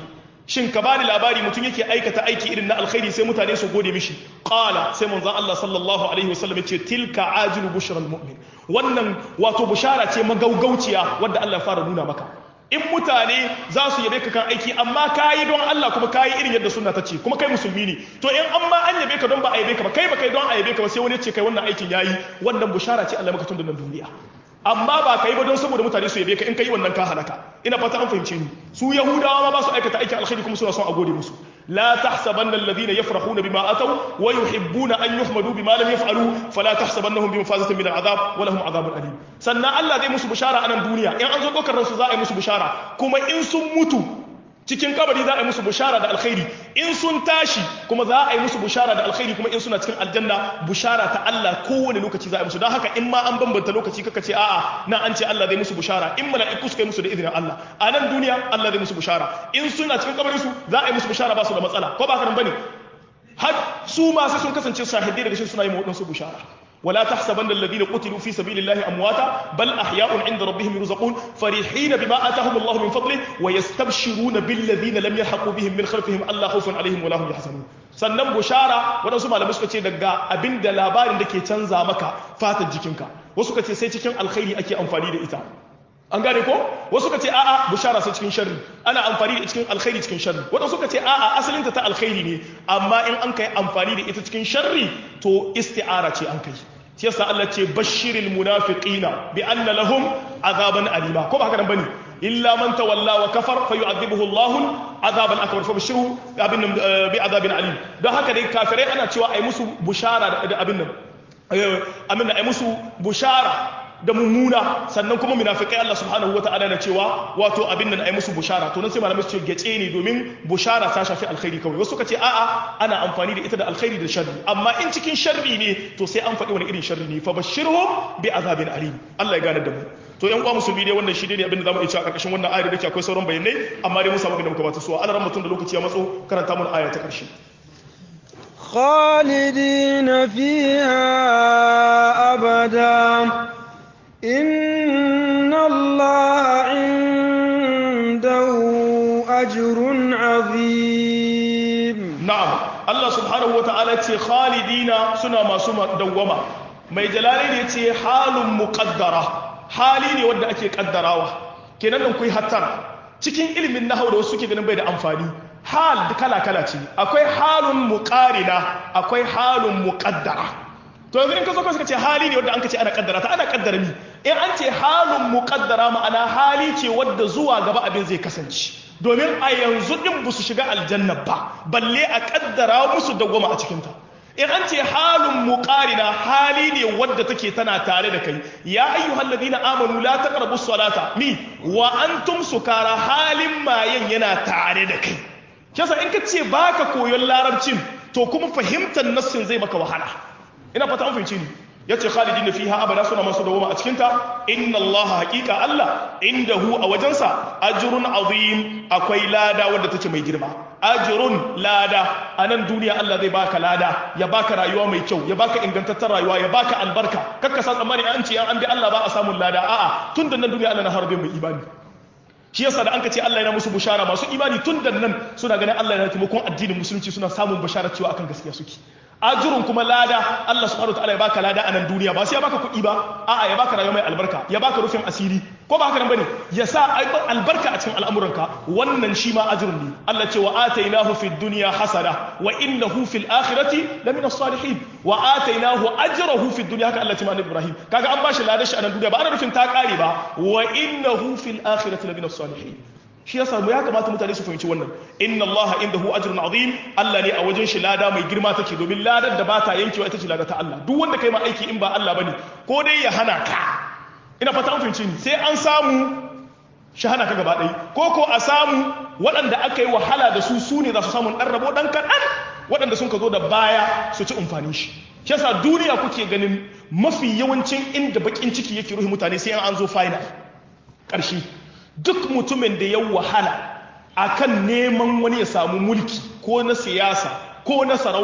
shin ka bani labari mutum yake aikata aiki irin na alkhairi sai mutane su gode mishi qala sai manzon Allah sallallahu alaihi wasallam yace tilka ajilu bushral mu'min wannan wato bushara ce magaugauciya wadda Allah ya fara nuna maka in mutane za su yabe ka kan aiki amma kayi don Allah kuma kayi irin yadda sunna ta ce kuma kai musulmi ne to in an ma an yabe ka don ba a yabe ka ba kai ba kai don a yabe ka ba sai wani ya ce kai wannan aikin yayi wannan bushara ce Allah maka tun da nan duniya amma ba ka yi ba don saboda mutane su yabe ka in ka yi wannan ka halaka ina fata an fahimce ni su yahudawa ma ba su aikata aikin alkhairi kuma suna son a gode musu la tahsabanna alladhina yafrahuna bima ataw wa yuhibbuna an yuhmadu bima lam yaf'alu fala tahsabannahum bi mafazatin min al'adab wa lahum adhabun alim sannan Allah zai musu bishara a nan duniya in an zo dokar ransu za a yi musu bishara kuma in sun mutu cikin kabari za a yi musu bushara da alkhairi in sun tashi kuma za a yi musu bushara da alkhairi kuma in suna cikin aljanna bushara ta Allah kowane lokaci za a yi musu don haka in ma an bambanta lokaci kaka ce a'a na an ce Allah zai musu bushara in mala'iku suka yi musu da izinin Allah a nan duniya Allah zai musu bushara in suna cikin kabarin su za a yi musu bushara ba su da matsala ko ba haka nan bane har su ma sai sun kasance shahidai daga shi suna yi ma wadansu bushara ولا تحسبن الذين قتلوا في سبيل الله امواتا بل احياء عند ربهم يرزقون فرحين بما اتاهم الله من فضله ويستبشرون بالذين لم يلحقوا بهم من خلفهم الا خوف عليهم ولا هم يحزنون sannan bushara waɗansu malamai suka ce daga abin da labarin da ke canza maka fatar jikinka wasu ka ce sai cikin alkhairi ake amfani da ita an gane ko wasu ka ce a'a bushara sai cikin sharri ana amfani da cikin alkhairi cikin sharri waɗansu ka ce a'a asalinta ta alkhairi ne amma in an kai amfani da ita cikin sharri to isti'ara ce an kai shi yasa Allah ce bashiril munafiqina bi anna lahum azaban alima ko ba haka nan bane illa man tawalla wa kafar fa yu'adhibuhu Allah azaban akbar fa bashiru abin bi azabin alim don haka dai kafirai ana cewa ai musu bushara da abin nan amin ai musu bushara da mummuna sannan kuma munafikai Allah subhanahu wata'ala na cewa wato abin nan ai musu bushara to nan sai malamai su ce gece ne domin bushara ta shafi alkhairi kawai wasu suka ce a'a ana amfani da ita da alkhairi da sharri amma in cikin sharri ne to sai an faɗi wani irin sharri ne fa bashirhum bi azabin alim Allah ya gane da mu to yan uwa musulmi dai wannan shi ne abin da zamu iya cewa a ƙarƙashin wannan ayar da ke akwai sauran bayanai amma dai mun samu abin da muka bata so Allah mutum da lokaci ya matso karanta mun aya ta ƙarshe خالدين فيها أبدا إن الله عنده أجر عظيم نعم الله سبحانه وتعالى خالدين سنة ما سنة دوما mai jalali ne ce halin muƙaddara hali ne wanda ake ƙaddarawa kenan nan kai hattara cikin ilimin nahau da wasu suke ganin bai da amfani hal kala kala ce akwai halun muqarina akwai halun muqaddara to yanzu in ka zo ka suka ce hali ne wanda an ka ce ana kaddara ta ana kaddara ni in an ce halun muqaddara ma'ana hali ce wadda zuwa gaba abin zai kasance domin a yanzu din ba su shiga aljanna ba balle a kaddara musu dawwama a cikinta in an ce halun muqarina hali ne wadda take tana tare da kai ya ayyuhal ladina amanu la taqrabus salata mi wa antum sukara halin mayen yana tare da kai kisa in ka ce baka koyon larabcin to kuma fahimtar nassin zai maka wahala ina fata an fahimci ni yace khalidina fiha abada suna masu dawoma a cikin ta inna Allah haqiqa Allah indahu a wajensa ajrun azim akwai lada wanda take mai girma ajrun lada a nan duniya Allah zai baka lada ya baka rayuwa mai kyau ya baka ingantattar rayuwa ya baka albarka kakka san tsammani an ce an bi Allah ba a samun lada a'a tun da nan duniya Allah na harbe mai imani shi yasa da an ka ce Allah yana musu bushara masu imani tun da nan suna ganin Allah yana taimakon addinin musulunci suna samun bushara cewa akan gaskiya suke ajurun kuma lada Allah subhanahu wataala ya baka lada a nan duniya ba sai ya baka kuɗi ba a'a ya baka rayuwa mai albarka ya baka rufin asiri ko ba haka nan bane ya sa albarka a cikin al'amuranka wannan shi ma ajrun ne Allah ce wa atainahu fid dunya hasana wa innahu fil akhirati lamina salihin wa atainahu ajrahu fid dunya haka Allah ce ma Ibrahim kaga an bashi ladar shi a nan duniya ba ana rufin ta kare ba wa innahu fil akhirati lamina salihin shi yasa mu ya kamata mutane su fahimci wannan inna Allah indahu ajrun azim Allah ne a wajen shi lada mai girma take domin ladar da ba ta yankewa ita ce lada ta Allah duk wanda kai ma aiki in ba Allah bane ko dai ya hana ka ina fata an fahimci ni sai an samu shi hana ka gaba ɗaya ko ko a samu waɗanda aka yi wahala da su su ne za su samu ɗan rabo ɗan kaɗan waɗanda sun ka zo da baya su ci amfanin shi shi yasa duniya kuke ganin mafi yawancin inda bakin ciki yake ruhi mutane sai an zo final ƙarshe duk mutumin da ya wahala akan neman wani ya samu mulki ko na siyasa ko na sarauta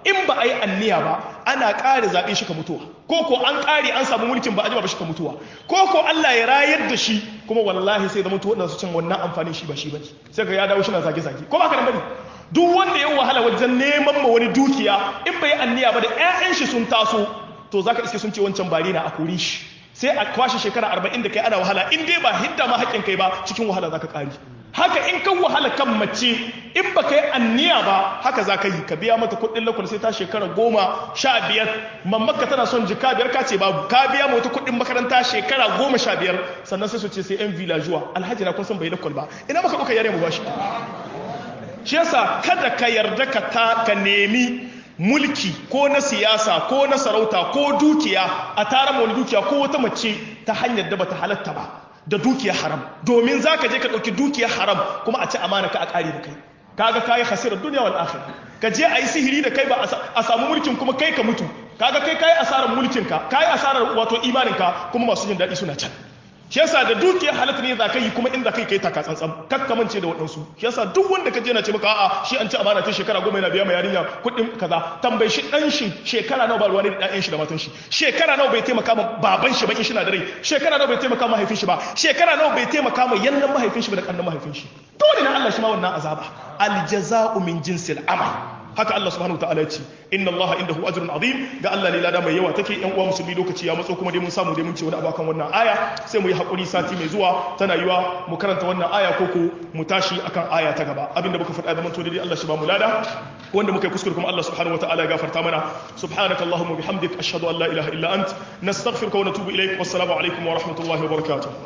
in ba a yi anniya ba ana ƙare zaɓe shi ka mutuwa ko ko an ƙare an samu mulkin ba a jima ba shi ka mutuwa ko ko Allah ya rayar da shi kuma wallahi sai zama tuwa su cin wannan amfanin shi ba shi bane sai ka ya dawo shi na zage zage ko ba ka nan bane duk wanda ya wahala wajen neman ma wani dukiya in bai anniya ba da ƴaƴan shi sun taso to zaka iske sun ce wancan bari na a kore shi sai a kwashe shekara arba'in da kai ana wahala in dai ba hidda ma haƙƙin kai ba cikin wahala zaka ƙari haka in kan wahala kan mace in ba ka yi anniya ba haka za ka yi ka biya mata kuɗin lakwal sai ta shekara goma sha biyar mamaka tana son jika biyar ka ce babu ka biya mata kuɗin makaranta shekara goma sha biyar sannan sai su ce sai yan villageois alhaji na kun san bai lakwal ba ina maka ɗauka yare mu ba shi shi yasa kada ka yarda ka ta ka nemi mulki ko na siyasa ko na sarauta ko dukiya a tara wani dukiya ko wata mace ta hanyar da bata halatta ba da dukiya haram domin za ka je ka ɗauki dukiya haram kuma a ci amana ka a ƙari da kai kaga kayi hasirar duniya wal akhirah ka je a yi sihiri da kai ba a samu mulkin kuma kai ka mutu kaga kai kayi asarar mulkin ka kayi asarar wato imanin ka kuma masu jin daɗi suna can shi yasa da dukiya halatta ne za ka yi kuma inda kai kai taka tsantsan kakkamance da waɗansu shi yasa duk wanda ka je na ce maka a'a shi an ci amana ta shekara goma yana biya ma yarinya kuɗin kaza tambayi shi ɗan shi shekara nawa ba ruwa ne da ɗayan shi da matan shi shekara nawa bai taimaka ma baban shi ba in shi na da rai shekara nawa bai taimaka ma mahaifin shi ba shekara nawa bai taimaka ma yannan mahaifin shi ba da ƙannan mahaifin shi dole na Allah shi ma wannan azaba aljaza'u min jinsil amal haka Allah subhanahu wataala ya ce inna Allah indahu ajrun azim ga Allah ne lada mai yawa take yan uwa musulmi lokaci ya matso kuma dai mun samu dai mun ce wani abu akan wannan aya sai mu yi hakuri sati mai zuwa tana yiwa mu karanta wannan aya ko ko mu tashi akan aya ta gaba abinda muka faɗa zaman to dai Allah shi ba mu lada wanda muka yi kuskure kuma Allah subhanahu wataala ya gafarta mana subhanaka allahumma bihamdik ashhadu an la ilaha illa ant nastaghfiruka wa natubu ilaik wassalamu alaikum wa rahmatullahi wa barakatuh